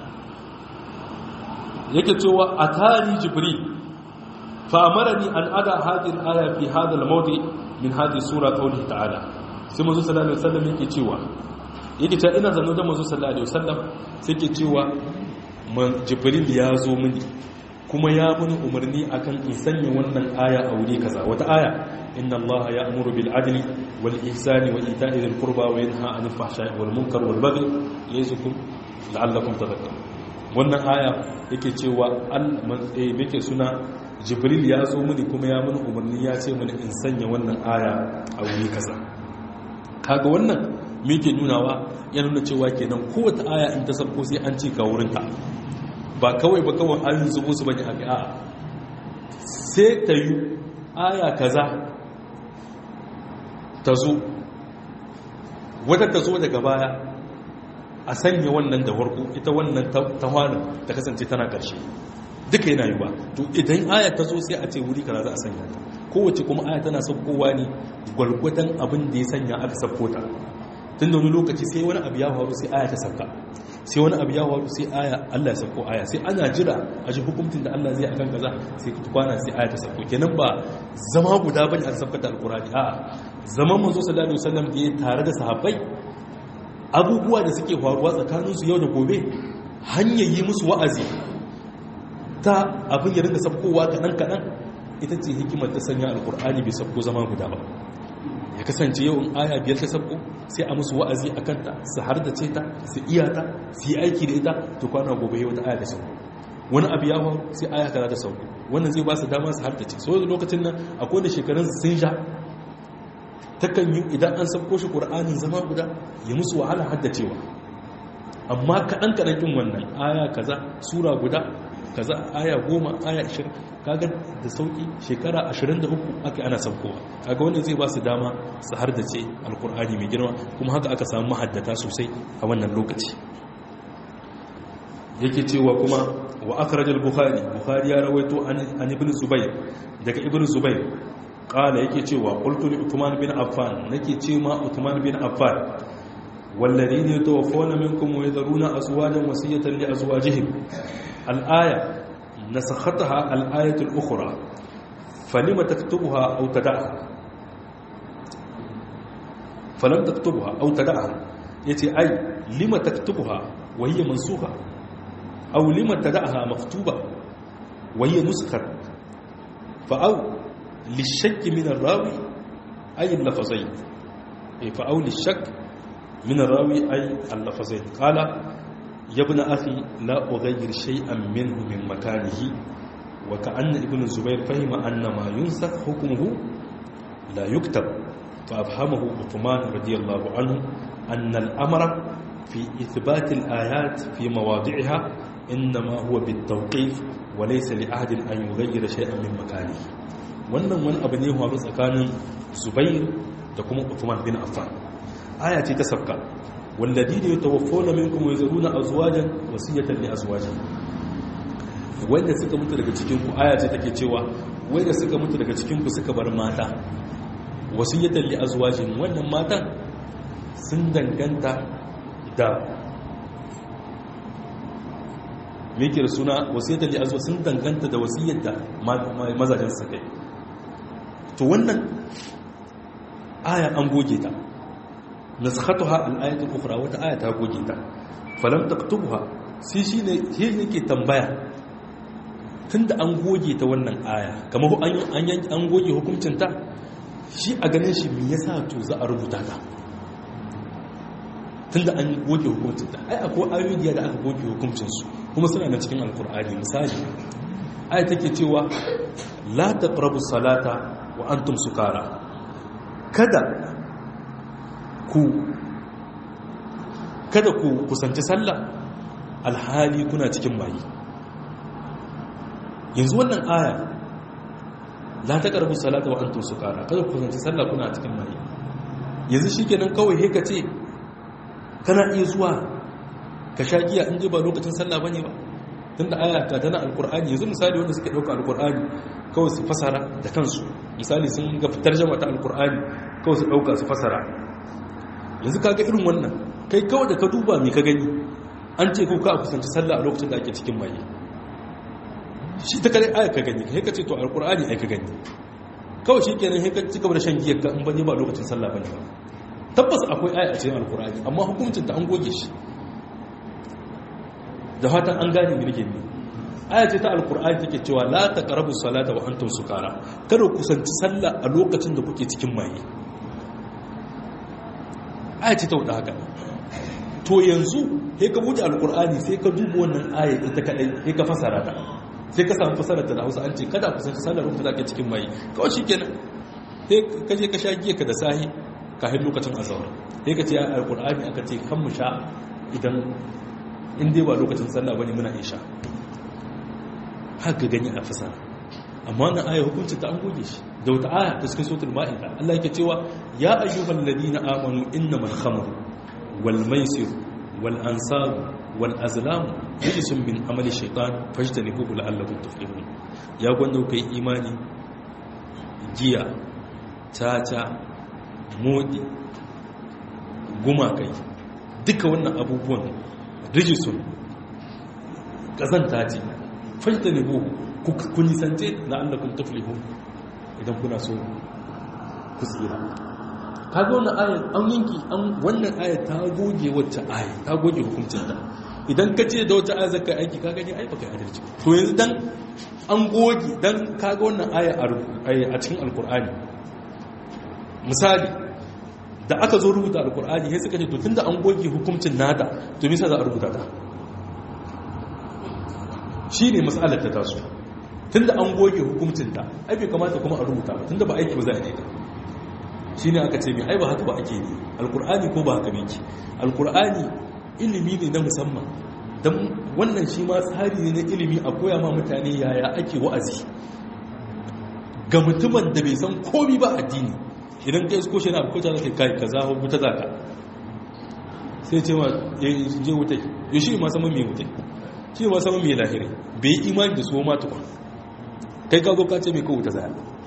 yake cewa atani jibril fa amarani an ada hadhihi al-aya fi hadha al-mawdi min hadhihi sura qawlihi ta'ala sai manzo sallallahu alaihi wasallam yake cewa yake cewa ina zanno da manzo sallallahu alaihi wasallam sai yake cewa jibril ya zo mini kuma ya muni umarni akan in sanya wannan aya a wuri kaza wata aya inna allaha ya'muru bil adli wal ihsani wa ita'i dhil qurba wa yanha 'anil fahsha'i wal munkar wal baghi ya'izukum la'allakum tadhakkarun wannan aya yake cewa al yake suna jibril ya zo mini kuma ya muni umarni ya ce mini in sanya wannan aya a wuri kaza kaga wannan me yake nunawa ya nuna cewa kenan kowace aya in ta sabko sai an ce ka wurinta ba kawai ba kawai an zubo su bane a a sai ta yi aya kaza ta zo wadda ta zo daga baya a sanya wannan da warko ita wannan ta hwanin ta kasance tana ƙarshe duka yana yi ba to idan aya ta zo sai a ce wuri kaza za a sanya ta kowace kuma aya tana saukowa ne gwalgwadon abin da ya sanya aka sauko ta tun da wani lokaci sai wani abu ya faru sai aya ta sauka sai wani abu ya faru sai aya Allah ya sako aya sai ana jira a ji hukuncin da Allah zai akan kaza sai kwana sai aya ta sako kenan ba zama guda bane a sabkata alqur'ani a'a zaman manzo sallallahu alaihi wasallam da ya tare da sahabbai abubuwa da suke faruwa tsakaninsu yau da gobe hanyar yi musu wa'azi ta abin ya rinka sabkowa kaɗan-kaɗan ita ce hikimar ta sanya alkur'ani bai sabko zama guda ba ya kasance yau in aya biyar ta sabko sai a musu wa'azi a kanta su har da ce ta su iya ta su yi aiki da ita to kwana gobe yau ta aya da sauko wani abu ya faru sai aya kaza ta sauko wannan zai ba su dama su har da ce so da lokacin nan akwai da shekarun sun sha takan yi idan an sabko shi ƙur'anin zama guda ya musu wahala haddacewa amma kaɗan kaɗan ƙin wannan aya kaza sura guda kaza aya goma aya ashirin kaga da sauƙi shekara ashirin da uku aka ana sabkowa kaga wannan zai ba su dama su haddace alƙur'ani mai girma kuma haka aka samu mahaddata sosai a wannan lokaci yake cewa kuma wa akhraj al-bukhari bukhari ya rawaito an ibn zubayr daga ibn zubayr kala yake cewa qultu li Uthman bin Affan nake ce ma Uthman bin Affan walladhina yatawaffawna minkum wa yadharuna azwajan wasiyatan li azwajihim al-aya nasakhataha al-ayatu al-ukhra falima taktubuha aw tad'aha falam taktubuha aw tad'aha yace ai lima taktubuha wa hiya mansukha aw lima tad'aha maktuba wa hiya nuskhat fa aw للشك من الراوي أي اللفظين فأو للشك من الراوي أي اللفظين قال يا ابن أخي لا أغير شيئا منه من مكانه وكأن ابن الزبير فهم أن ما ينسخ حكمه لا يكتب فأفهمه عثمان رضي الله عنه أن الأمر في إثبات الآيات في مواضعها إنما هو بالتوقيف وليس لأحد أن يغير شيئا من مكانه wannan wani abu ne faru tsakanin zubair da kuma uthman bin affan aya ce ta sabka wallazi da yatawaffawna minkum wa yazuruna azwajan wasiyatan li azwajin wanda suka mutu daga cikin ku aya ce take cewa wanda suka mutu daga cikin ku suka bar mata wasiyatan li azwajin wannan matan sun danganta da me ke da suna wasiyatan li azwajin sun danganta da wasiyar da mazajen su kai to wannan aya an goge ta naskhatuha al-ayatul ukhra wata aya ta goge ta falam taktubha sai shine shi yake tambaya tunda an goge ta wannan aya kamar an an goge hukuncin ta shi a ganin shi me yasa to za a rubuta ta tunda an goge hukuncin ta ai akwai ayoyi da aka goge hukuncin su kuma suna na cikin alkur'ani misali aya take cewa la taqrabu salata wa antum sukara kada ku kada ku kusanci sallah alhali kuna cikin mayi yanzu wannan aya la taqrabu salata wa antum sukara kada ku kusanci sallah kuna cikin mayi yanzu shikenan kawai he ce kana iya zuwa ka sha giya in ji ba lokacin sallah bane ba tunda aya ta tana alqur'ani yanzu misali wanda suke dauka alqur'ani kawai su fasara da kansu misali sun ga fitar jama ta alkur'ani kawai su ɗauka su fasara yanzu kaga irin wannan kai kawai da ka duba mai ka gani an ce kuka a kusanci sallah a lokacin da ake cikin maye shi ta kare aya ka gani kai ka ce to alkur'ani ai ka gani kawai shi kenan sai ka ci gaba da shan giyar ka in bane ba lokacin sallah bane ba tabbas akwai aya a cikin alkur'ani amma hukuncin ta an goge shi da fatan an gane mirge ne aya ce ta alkur'ani take cewa la taqrabu salata wa antum sukara kada ku kusanci sallah a lokacin da kuke cikin maye aya ce ta wada haka to yanzu sai ka buɗe alkur'ani sai ka duba wannan aya ita kadai sai ka fasara ta sai ka samu fasarar ta da Hausa an ce kada ku kusanci sallah lokacin da kake cikin maye kawai shikenan sai ka je ka sha giya ka da sahi kafin lokacin azhar sai ka ce alkur'ani aka ce kan mu sha idan in dai ba lokacin sallah bane muna isha haka gani a fasara amma wannan aya hukunci ta an goge shi da wata aya ta cikin suratul ma'ida Allah yake cewa ya ayyuhal ladina amanu innamal khamru wal maisir wal ansab wal azlam rijsun min amali shaytan fajtanibuhu la'allakum tuflihun ya gwanda kai imani giya tata modi gumakai duka wannan abubuwan rijisun kazanta ce fashta ne buhu ku nisance na allakun taflihu idan kuna so ku tsira kaga wannan ayat an yanki an wannan ayat ta goge wacce ayat ta goge hukuncin ta idan ka ce da wacce ayat zaka aiki ka gani ai baka adalci to yanzu dan an goge dan kaga wannan ayat a cikin alkur'ani misali da aka zo rubuta alkur'ani sai suka ce to tunda an goge hukuncin nata to me yasa za a rubuta ta shine mas'alar ta taso tunda an goge hukuncin ta ai bai kamata kuma a rubuta ba tunda ba aiki ba za a yi ta shi ne aka ce mai ai ba haka ba ake ne alkur'ani ko ba haka ne ki alkur'ani ilimi ne na musamman don wannan shi ma tsari ne na ilimi a koya ma mutane yaya ake wa'azi ga mutumin da bai san komi ba addini idan kai isko shi na abukuta za ka kai ka zaho wuta za ka sai ce ma ya je wutai ya shi ma saman mai wutai shi ma saman mai lahiri bai yi imani da su ma tukwa kai ka zo ka ce mai kawo wuta za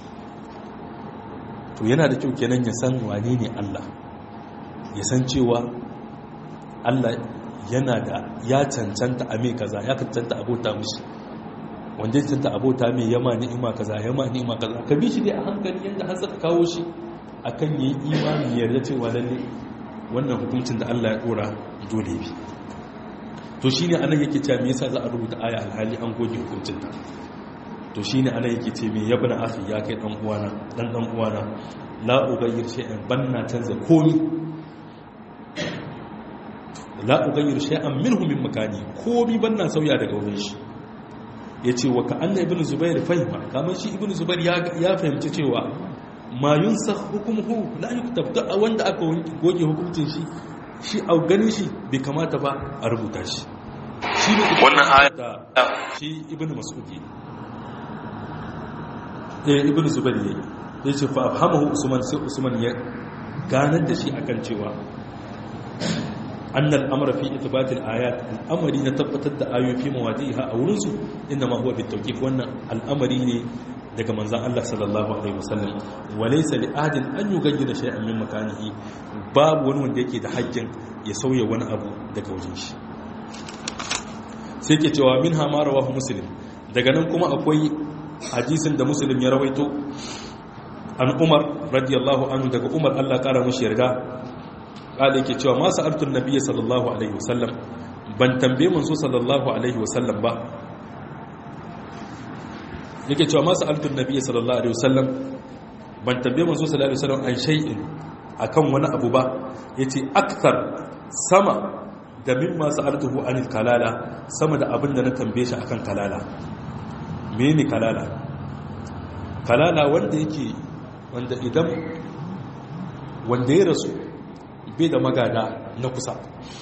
to yana da kyau kenan ya san wane ne Allah ya san cewa Allah yana da ya cancanta a mai kaza ya cancanta abota mushi wanda ya cancanta abota mai yama ni'ima kaza yama ni'ima kaza ka bi shi dai a hankali yadda har saka kawo shi akan yi imani yarda cewa lalle wannan hukuncin da Allah ya dora dole bi to shine anan yake cewa me yasa za a rubuta aya alhali an goge hukuncin ta to shi ne ana yake ce mai yabna afi ya kai ɗan uwana ɗan ɗan uwana la ugayyir shay'an banna canza komi la ugayyir shay'an minhu min makani komi banna sauya daga wurin shi yace wa ka anna ibnu zubair fahima kamar shi ibnu zubair ya fahimci cewa ma yunsakh hukmuhu la yuktab ta wanda aka goge hukuncin shi shi a ganin shi bai kamata ba a rubuta shi shi ne wannan aya shi ibnu mas'udi eh ibn zubair yayi yace fa afhamahu usman sai usman ya ganar da shi akan cewa annal amra fi ithbat al ayat al'amari na tabbatar da ayoyi fi mawadiha a wurin su inda ma huwa bitawqif wannan al'amari ne daga manzon Allah sallallahu alaihi wasallam walaysa li ahadin an yughayyira shay'an min makanihi babu wani wanda yake da haƙƙin ya sauya wani abu daga wajen shi sai ke cewa minha ma rawahu muslim daga nan kuma akwai hadisin da muslim ya rawaito an umar radiyallahu anhu daga umar Allah kara mashi yarda kada yake cewa ma sa'altun nabiyyi sallallahu alaihi wasallam ban tambaye manzo sallallahu alaihi wasallam ba yake cewa ma sa'altun nabiyyi sallallahu alaihi wasallam ban tambaye manzo sallallahu alaihi wasallam an shay'in akan wani abu ba yace akthar sama da mimma sa'altuhu anil kalala sama da abin da na tambaye shi akan kalala mene kalala kalala wanda yake wanda idan wanda ya rasu bai da magada na kusa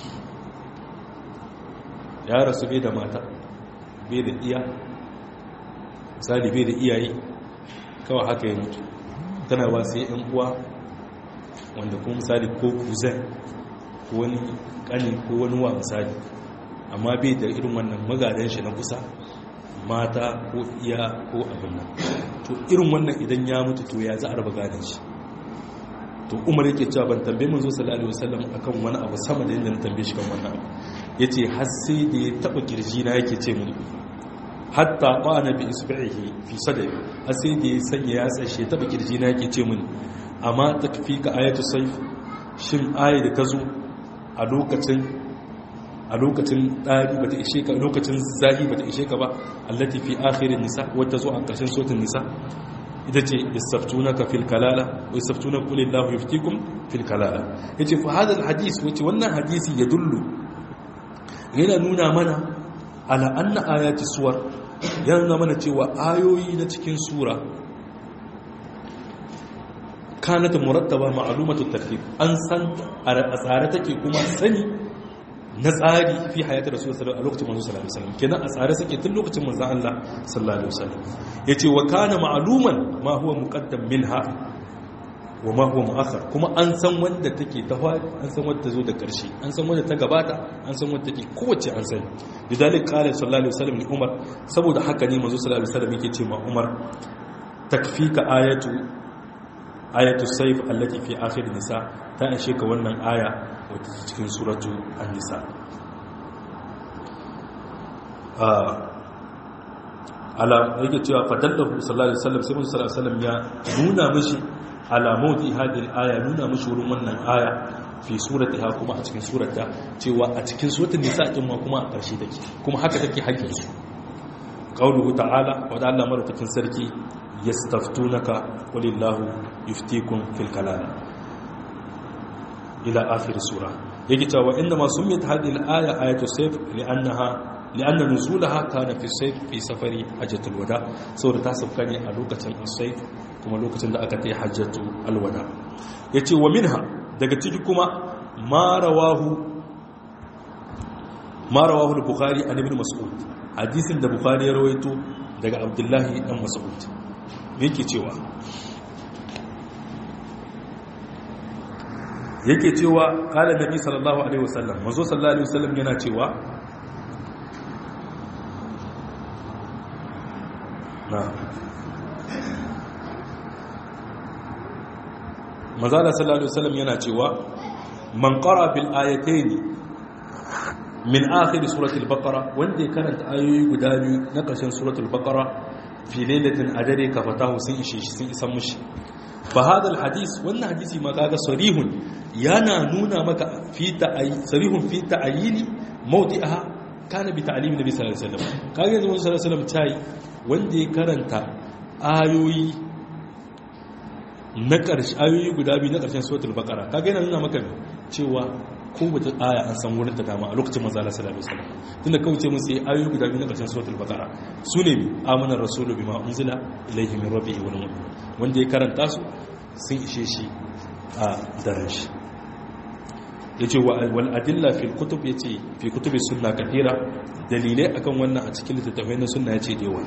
ya rasu bai da mata bai da iya misali bai da iyaye kawai haka ya mutu tana ba sai yan uwa wanda kuma misali ko kuzan ko wani kanin ko wani wa misali amma bai da irin wannan magadan shi na kusa mata ko iya ko abin nan to irin wannan idan ya mutu to ya za a raba gadon shi to umar yake cewa ban tambaye manzo sallallahu alaihi wasallam akan wani abu sama da yadda na tambaye shi kan wannan abu yace har sai da ya taba kirji na yake ce mun hatta qana bi isbihi fi sadri har sai da ya sanya ya tsashe taba kirji na yake ce mun amma takfika ayatu sayf shin ayi da tazo a lokacin a lokacin ɗari ba ta ishe ka lokacin zahi ba ta ishe ka ba allati fi akhirin nisa wata zo a ƙarshen sotin nisa ita ce yasaftuna ka fil kalala wa yasaftuna qul illahu yuftikum fil kalala yace fa hada al hadis wace wannan hadisi ya dullu yana nuna mana ala anna ayati suwar yana nuna mana cewa ayoyi na cikin sura kanat murattaba ma'lumatu tartib an san a tsare take kuma sani na tsari fi hayatar rasul sallallahu a lokacin manzo sallallahu alaihi wasallam kenan a tsare suke tun lokacin manzo Allah sallallahu alaihi wasallam yace wa kana ma'luman ma huwa muqaddam minha wa ma huwa mu'akhkhar kuma an san wanda take ta an san wanda zo da karshe an san wanda ta gabata an san wanda take kowace an sani bidalik qala sallallahu alaihi wasallam ni umar saboda haka ne manzo sallallahu alaihi wasallam yake ce ma umar takfika ayatu ayatu sayf allati fi akhir nisa ta ishe ka wannan aya wata cikin suratu an-nisa ala yake cewa fadallahu sallallahu alaihi wasallam sai mun sallallahu alaihi wasallam ya nuna mishi ala mawdi hadhihi aya nuna mishi wurin wannan aya fi suratiha kuma a cikin surata cewa a cikin suratul nisa din ma kuma a karshe take kuma haka take hakkin su qauluhu ta'ala wa da Allah madaukakin sarki yastaftunaka qulillahu yuftikum fil kalam ila akhir sura yake cewa inda ma summiyat hadhihi al-aya ayatu sayf li'annaha li'anna nuzulaha kana fi sayf fi safari hajjatul wada saboda ta sauka ne a lokacin as-sayf kuma lokacin da aka tayi hajjatul alwada yace wa minha daga ciki kuma ma rawahu ma rawahu al-bukhari an ibn mas'ud hadisin da bukhari ya rawaito daga abdullahi dan mas'ud yake cewa yake cewa kala nabi sallallahu alaihi wasallam manzo sallallahu alaihi wasallam yana cewa na manzo sallallahu alaihi wasallam yana cewa man qara bil ayatayn min akhir suratul baqara wanda ya karanta ayoyi guda biyu na ƙarshen suratul baqara fi lailatin adare ka fatahu sun ishe shi sun isan mushi fa hadal hadis wannan hadisi ma kaga sarihun yana nuna maka fi ta'ayi sarihun fi ta'ayini mawdi'aha kana bi ta'lim nabi sallallahu alaihi wasallam kaga yanzu sallallahu alaihi wasallam tai wanda ya karanta ayoyi na ƙarshe ayoyi guda biyu na ƙarshen suratul baqara kaga yana nuna maka cewa ko wata aya an san wurin ta dama a lokacin manzo Allah sallallahu alaihi wasallam tunda kawai ce musu ayoyi guda biyu na ƙarshen suratul baqara su ne amana rasulu bima unzila ilayhi min rabbihi wal mu'min wanda ya karanta su sun ishe shi a daren shi yace wal adilla fil kutub yace fi kutubi sunna kathira dalilai akan wannan a cikin littattafai na sunna yace da yawa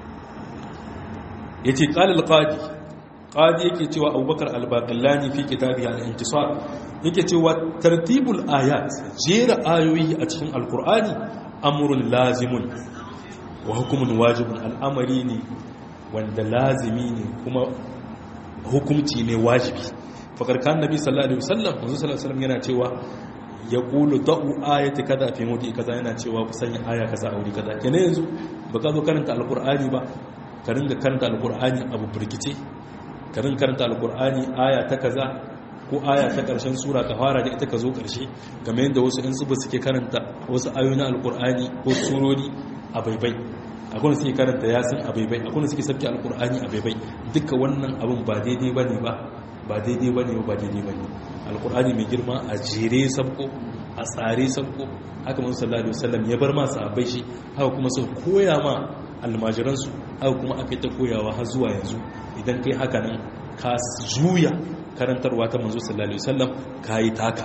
yace qala al qadi qadi yake cewa abubakar al-baqillani fi kitabi al-intisar yake cewa tartibul ayat jera ayoyi a cikin alqur'ani amrun lazimun wa hukumun wajibun al'amari ne wanda lazimi ne kuma hukumci ne wajibi fakar kan nabi sallallahu alaihi wasallam manzo sallallahu alaihi wasallam yana cewa ya qulu da'u ayati kaza fi mudi kaza yana cewa ku sanya aya kaza a wuri kaza kenan yanzu baka zo karanta alqur'ani ba ka ringa karanta alqur'ani abu burkice karin karanta alkur'ani aya ta kaza ko aya ta karshen sura ka fara da ita ka zo karshe game yadda wasu in zuba suke karanta wasu ayoyi na alkur'ani ko surori a baibai akwai suke karanta yasin a baibai akwai suke sabki alkur'ani a baibai duka wannan abin ba daidai bane ba ba daidai bane ba daidai bane alkur'ani mai girma a jere sabko a tsare sabko haka mun sallallahu alaihi wasallam ya bar masu abai shi haka kuma su koya ma almajiransu haka kuma aka yi ta koyawa har zuwa yanzu idan kai haka nan ka juya karantarwa ta manzo sallallahu alaihi wasallam ka yi taka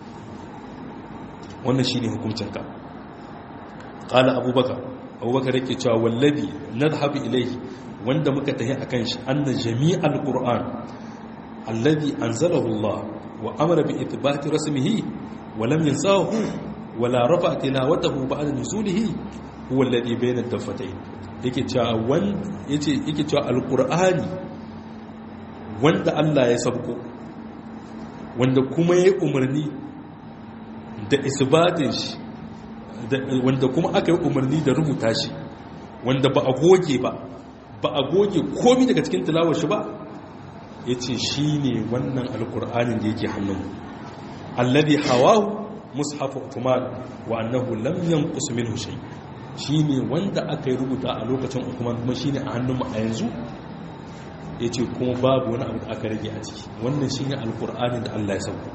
wannan shine hukuncinka qala abubakar abubakar yake cewa wallabi nadhhabu ilayhi wanda muka tahi akan shi anna jami'al qur'an alladhi anzalahu Allah wa amara bi ithbati rasmihi wa lam yansahu wa la rafa tilawatahu ba'da nuzulihi huwa alladhi bayna ad-daffatayn yake cewa wanda yace yake cewa alqur'ani wanda Allah ya sabko wanda kuma ya umarni da isbatin shi wanda kuma aka yi umarni da rubuta shi wanda ba a goge ba ba a goge komi daga cikin tilawar shi ba yace shine wannan alqur'anin da yake hannun alladhi hawahu mushaf Uthman wa annahu lam yanqus minhu shay' shi ne wanda aka yi rubuta a lokacin hukumar kuma shi ne a hannunmu a yanzu ya ce kuma babu wani abu da aka rage a ciki wannan shi ne alkur'ani da allah ya sauko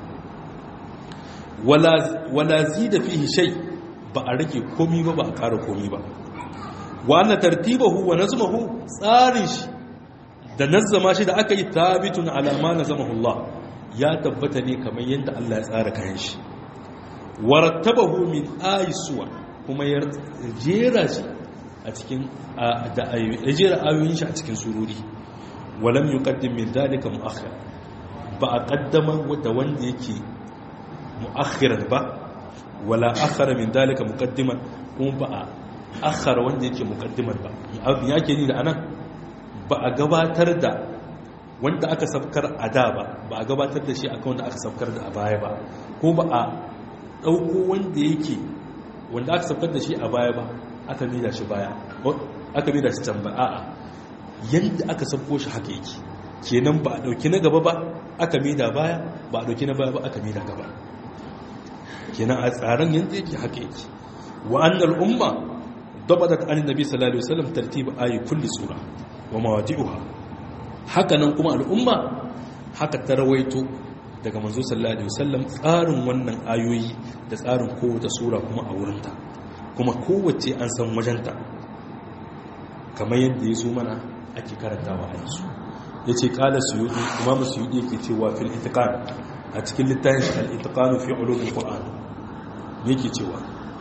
wala zi da fi shai ba a rage komi ba ba a ƙara komi ba wa tartibahu wa nazmahu tsarin shi da nazzama shi da aka yi tabitun alama na zama Allah ya tabbata ne kamar yadda Allah ya tsara kayan shi warattabahu min ayisuwa kuma ya jera shi a cikin da ya jera ayoyin shi a cikin sururi walam yuqaddim min dalika muakhir ba a kaddama da wanda yake muakhiran ba wala akhara min dalika muqaddiman kuma ba a akhara wanda yake muqaddiman ba yake ni da anan ba a gabatar da wanda aka safkar a da ba ba a gabatar da shi akan wanda aka safkar da a baya ba ko ba a dauko wanda yake wanda aka saukar da shi a baya ba aka mida shi baya aka mida shi can ba a'a yanda aka sabko shi haka yake kenan ba a dauki na gaba ba aka mida baya ba a dauki na baya ba aka mida gaba kenan a tsaron yanda yake haka yake wa annal umma dabadat an nabi sallallahu alaihi wasallam tartib ayi kulli sura wa mawadi'uha haka nan kuma al'umma haka ta rawaito daga manzo sallallahu alaihi wasallam tsarin wannan ayoyi da tsarin kowace sura kuma a wurinta kuma kowace an san wajenta kamar yadda ya zo mana ake karantawa a yanzu ya ce kala suyudi imamu suyudi yake cewa fil itiqan a cikin littafin shi al-itiqan fi ulumul qur'an yake cewa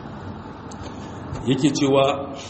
yake cewa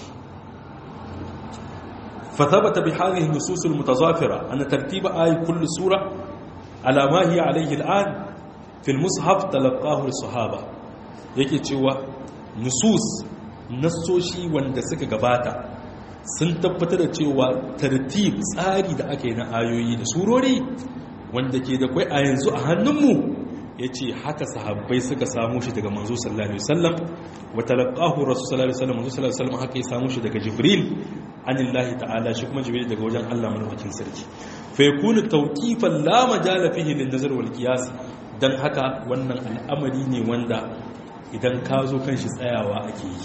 فثبت بهذه النصوص المتظافرة أن ترتيب آي كل سورة على ما هي عليه الآن في المصحف تلقاه الصحابة yake cewa nusus nassoshi wanda suka gabata sun tabbatar da cewa tartib tsari da aka yi na ayoyi da surori wanda ke da kwai a yanzu a hannunmu ya ce haka sahabbai suka samu shi daga manzo sallallahu alaihi wasallam wa talaqahu rasul sallallahu alaihi wasallam manzo sallallahu alaihi wasallam haka ya samu shi daga jibril anillahi ta'ala shi kuma jibril daga wajen Allah madaukakin sarki fa yakunu tawqifan la majala fihi lin nazar wal qiyas dan haka wannan al'amari ne wanda idan ka zo kan shi tsayawa ake yi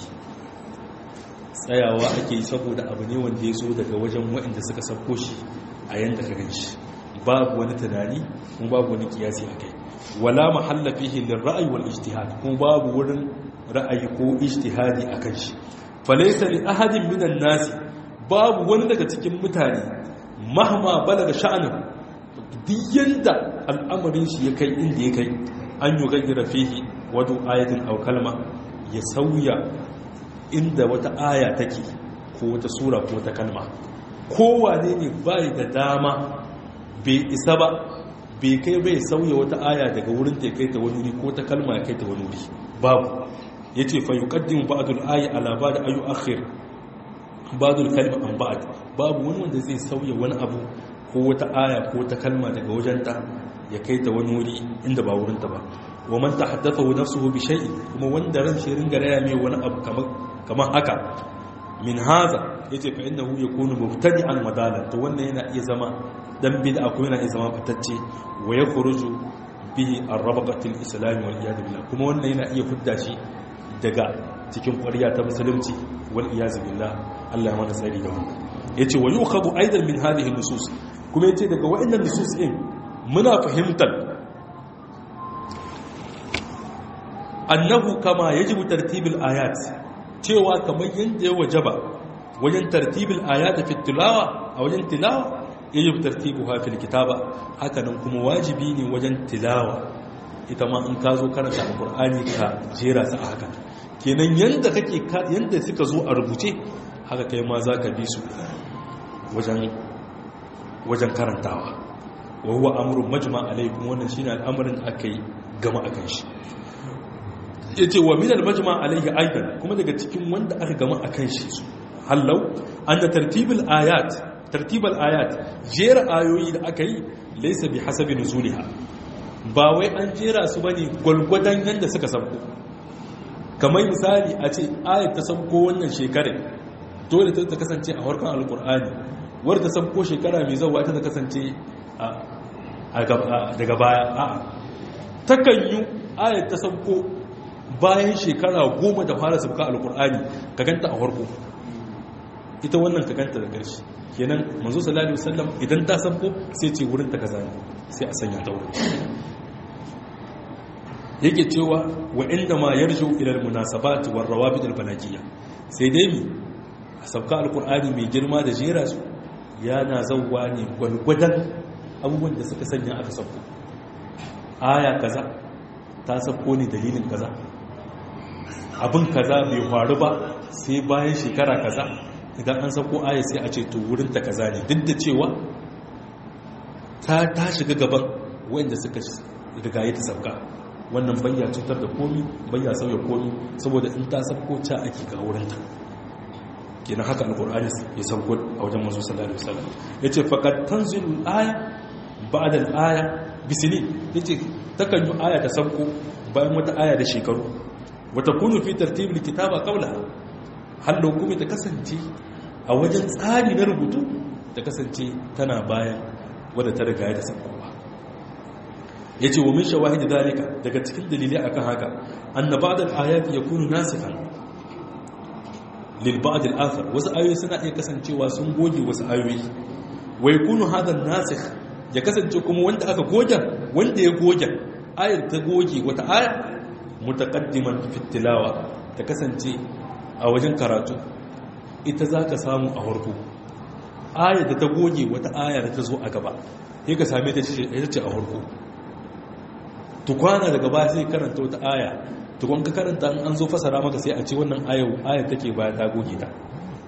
tsayawa ake yi saboda abu ne wanda ya zo daga wajen waɗanda suka sauko shi a yanda ka gan shi babu wani tunani kuma babu wani kiyasi a kai wala mahalla fihi lil ra'yi wal ijtihad kuma babu wurin ra'ayi ko ijtihadi akan shi falaysa li ahadin minan nasi babu wani daga cikin mutane mahma balaga sha'anin duk yanda al'amarin shi ya kai inda ya kai an yi gaggara fihi wato ayatin aw kalma ya sauya inda wata aya take ko wata sura ko wata kalma kowane ne bai da dama bai isa ba bai kai bai sauya wata aya daga wurin ta kai ta wani wuri ko ta kalma ya kai ta wani wuri babu yace fa yuqaddimu ba'dul ayi ala ba'd ayu akhir ba'dul kalma an ba'd babu wani wanda zai sauya wani abu ko wata aya ko ta kalma daga wajenta ya kai ta wani wuri inda ba wurin ta ba wa man tahaddathu nafsuhu bi shay'in kuma wanda ran shi ringa raya mai wani abu kamar kamar haka min haza yace fa innahu yakunu mubtadi'an madalan to wannan yana iya zama dan bid'a ko yana iya zama fatacce wa yakhruju bihi ar-rabaqatil islam wal iyad billah kuma wannan yana iya fudda shi daga cikin ƙwarya ta musulunci wal iyad billah Allah ya mana tsari da wannan yace wa yukhadu aidan min hadhihi nusus kuma yace daga wa'annan nusus din muna fahimtar annahu kama yajibu tartibul ayat cewa kamar yadda ya wajaba wajen tartibul ayat fi tilawa a wajen tilawa yajibu tartibuha fil kitaba hakanan kuma wajibi ne wajen tilawa ita ma in ka zo karanta alqur'ani ka jera su a haka kenan yanda kake yanda suka zo a rubuce haka kai ma zaka bi su wajen wajen karantawa wa huwa amrun majma alaikum wannan shine al'amarin akai gama akan shi yace wa min al-majma alayhi aidan kuma daga cikin wanda aka gama akan shi su hallau anna tartibul ayat tartibul ayat jera ayoyi da aka yi laysa bi hasabi nuzuliha ba wai an jera su bane gulgudan yanda suka sauko kamar misali a ce ayat ta sauko wannan shekarar dole ta kasance a harkan alqur'ani wadda ta sauko shekara mai zawa ta kasance daga baya a'a takan yi ayat ta sauko bayan shekara goma da fara sabka alkur'ani ka ganta a farko ita wannan ka ganta da ƙarshe kenan manzo sallallahu alaihi wasallam idan ta sabko sai ce wurin ta kaza sai a sanya ta wurin yake cewa wa inda ma yarju ila almunasabat war rawabit albalagiyya sai dai mi a sabka alkur'ani mai girma da jera su yana zawwa ne gwalgwadan abubuwan da suka sanya aka sabko aya kaza ta sabko ne dalilin kaza abin kaza bai faru ba sai bayan shekara kaza idan an sako aya sai a ce to wurin ta kaza ne duk da cewa ta ta shiga gaban wanda suka rigaye ta sauka wannan bayya cutar da komi bayya sauya komi saboda in ta sako ca ake ga wurin ta kenan haka alqur'ani ya sauko a wajen manzo sallallahu alaihi wasallam yace faqad tanzilu aya ba'da al-aya bisini yace takan yi aya ta sauko bayan wata aya da shekaru wata kunu fi tartibul kitaba qawla hallo kuma ta kasance a wajen tsari na rubutu ta kasance tana bayan wadda ta riga da sakowa ya ce wa min shawahid dalika daga cikin dalilai akan haka anna ba'd al-ayat yakunu nasikhan lil ba'd al-athar wasu ayoyi suna iya kasancewa sun goge wasu ayoyi wa yakunu hadha an-nasikh ya kasance kuma wanda aka goge wanda ya goge ayar ta goge wata aya mutaqaddiman fi tilawa ta kasance a wajen karatu ita zaka samu a farko ayar da ta goge wata aya da ta zo a gaba sai ka same ta ce a farko tukwana daga baya sai karanta wata aya tukwan ka karanta an zo fasara maka sai a ce wannan aya take baya ta goge ta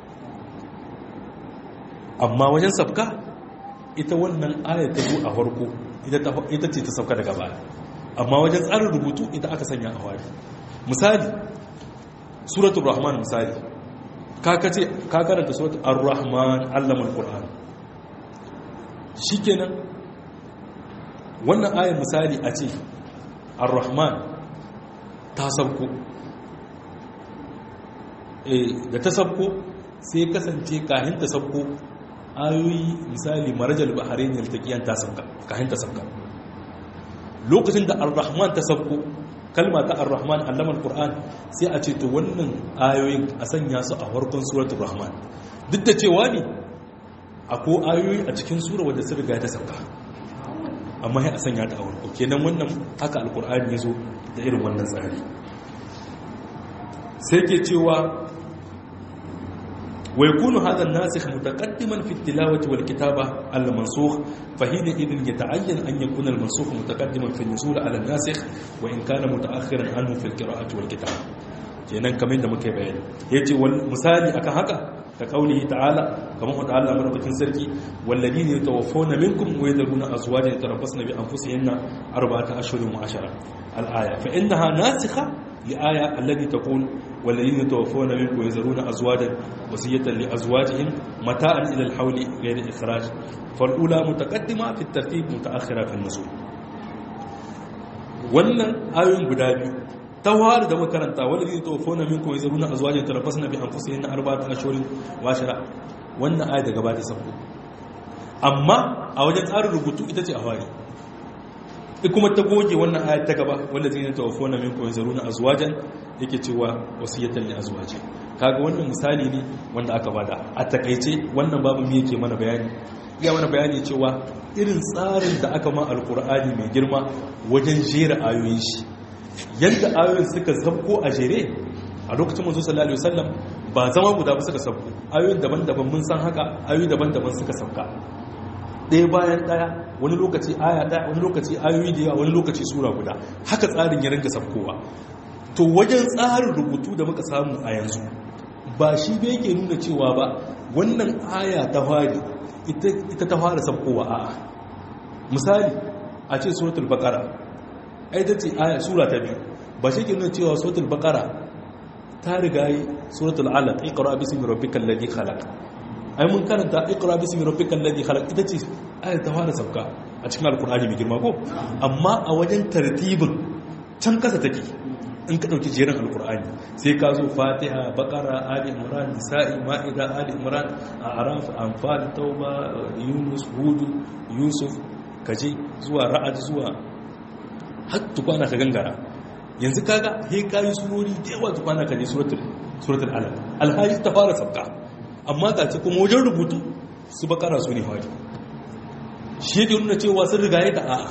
amma wajen sabka ita wannan aya ta zo a farko ita ce ta sabka daga baya amma wajen tsarin rubutu ita aka sanya a wari misali suratul rahman misali ka karanta suratul ar-rahman allamul qur'an shikenan wannan ayar misali a ce ar-rahman ta sabko da ta sabko sai kasance kahin ta sabko ayoyi misali marajal baharin yaltaqiyan ta sabka kahin ta sabka lokacin da ar-rahman ta sabko kalma ta ar-rahman allama al-qur'an sai a ce to wannan ayoyin a sanya su a farkon suratul rahman duk da cewa ne akwai ayoyi a cikin sura wadda sun riga ta sabka amma ya a sanya ta a warko kenan wannan haka alkur'ani ya zo da irin wannan tsari sai ke cewa wai kunu hada nasikh mutaqaddiman fi tilawati wal kitaba al mansukh fa hina idin yata'ayyan an yakuna al mansukh mutaqaddiman fi nusul ala nasikh wa in kana mutaakhiran anhu fi al qira'ati wal kitaba kenan kamar da muke bayani yace wal misali akan haka ka kaulihi ta'ala kamar wata Allah madaukakin sarki walladine yatawaffawna minkum wa yadruna azwajan yatarabbasna bi anfusihinna arba'ata ashhurin wa ashara al-aya fa innaha nasikha li aya allati taqul walladine yatawaffawna minkum wa yadruna azwajan wasiyatan li azwajihim mata'an ila al-hawli ghayra ikhraj fal ula mutaqaddima fi at-tartib mutaakhira fi an-nuzul wannan ayoyin guda biyu tawar da makaranta wanda zai tofo na minku ya zaruna a zuwa jin tarafas na bi an fusa yin arba ta ashirin washira wannan aya daga ba ta sabko amma a wajen tsarin rubutu ita ce a fari kuma ta goge wannan aya ta gaba wanda zai tofo na minku ya zaruna a zuwa jan yake cewa wasiyatan li azwaji kaga wannan misali ne wanda aka bada a takaice wannan babu me yake mana bayani ya mana bayani cewa irin tsarin da aka ma alkur'ani mai girma wajen jera ayoyin shi yadda ayoyin suka sabko a jere a lokacin manzo sallallahu alaihi wasallam ba zama guda ba suka sabko ayoyin daban-daban mun san haka ayoyi daban-daban suka sabka ɗaya bayan ɗaya wani lokaci aya ɗaya wani lokaci ayoyi da yawa wani lokaci sura guda haka tsarin ya ringa sabkowa to wajen tsarin rubutu da muka samu a yanzu ba shi bai yake nuna cewa ba wannan aya ta fari ita ta fara sabkowa a'a misali a ce suratul baqara ai ta ce aya sura ta biyu ba shi ke nuna cewa suratul baqara ta riga yi suratul alaq iqra bismi rabbikal ladhi khalaq ai mun karanta iqra bismi rabbikal ladhi khalaq ita ce aya ta fara sabka a cikin alqur'ani mai girma ko amma a wajen tartibin can kasa take in ka dauki jerin alqur'ani sai ka zo fatiha baqara ali imran nisa'i ma'ida ali imran a'raf anfal tauba yunus hud yusuf kaje zuwa ra'ad zuwa har tukwana ka gangara yanzu kaga he kayi surori da yawa tukwana ka je suratul suratul alaq alhaji ta fara sabka amma ga ci kuma wajen rubutu su bakara su ne fari shi yake nuna cewa sun riga ya a'a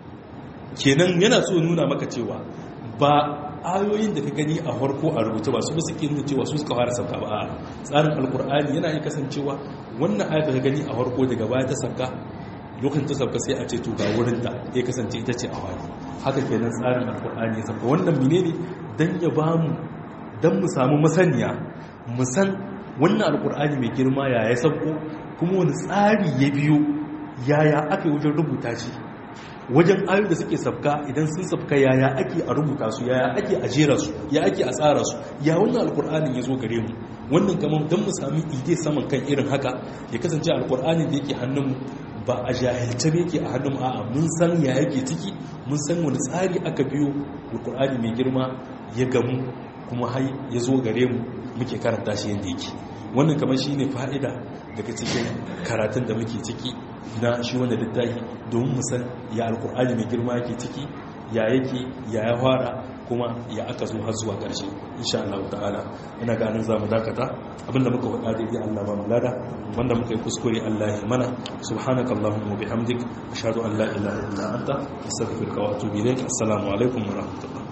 kenan yana so nuna maka cewa ba ayoyin da ka gani a farko a rubuce ba su ba suke nuna cewa su suka fara sabka ba a tsarin alkur'ani yana iya kasancewa wannan ayat da ka gani a farko daga baya ta sabka lokacin ta sauka sai a ce to ga wurin da ya kasance ita ce a wani haka kenan tsarin alkur'ani ya sauka wannan mine ne don ya ba mu don mu samu masaniya mu san wannan alkur'ani mai girma ya ya sauko kuma wani tsari ya biyo yaya aka yi wajen rubuta shi wajen ayoyi da suke sabka idan sun sabka yaya ake a rubuta su yaya ake a jera su ya ake a tsara su ya wannan alkur'anin ya zo gare mu wannan kamar don mu sami ide saman kan irin haka ya kasance alkur'anin da yake hannunmu ba a jahilce ne ke a hannun a'a mun san ya yake ciki mun san wani tsari aka biyo alkur'ani mai girma ya gamu kuma hai ya zo gare mu muke karanta shi yadda yake wannan kamar shi ne fa'ida daga cikin karatun da muke ciki na shi wanda littafi domin musan ya alkur'ani mai girma yake ciki ya yake ya ya fara kuma ya aka zo har zuwa ƙarshe insha Allah ta'ala ina ganin za mu dakata abinda muka faɗa daidai Allah ba mu lada wanda muka yi kuskure Allah ya mana subhanakallahumma bihamdik ashhadu an la ilaha illa anta astaghfiruka wa atubu ilaik assalamu alaikum wa rahmatullah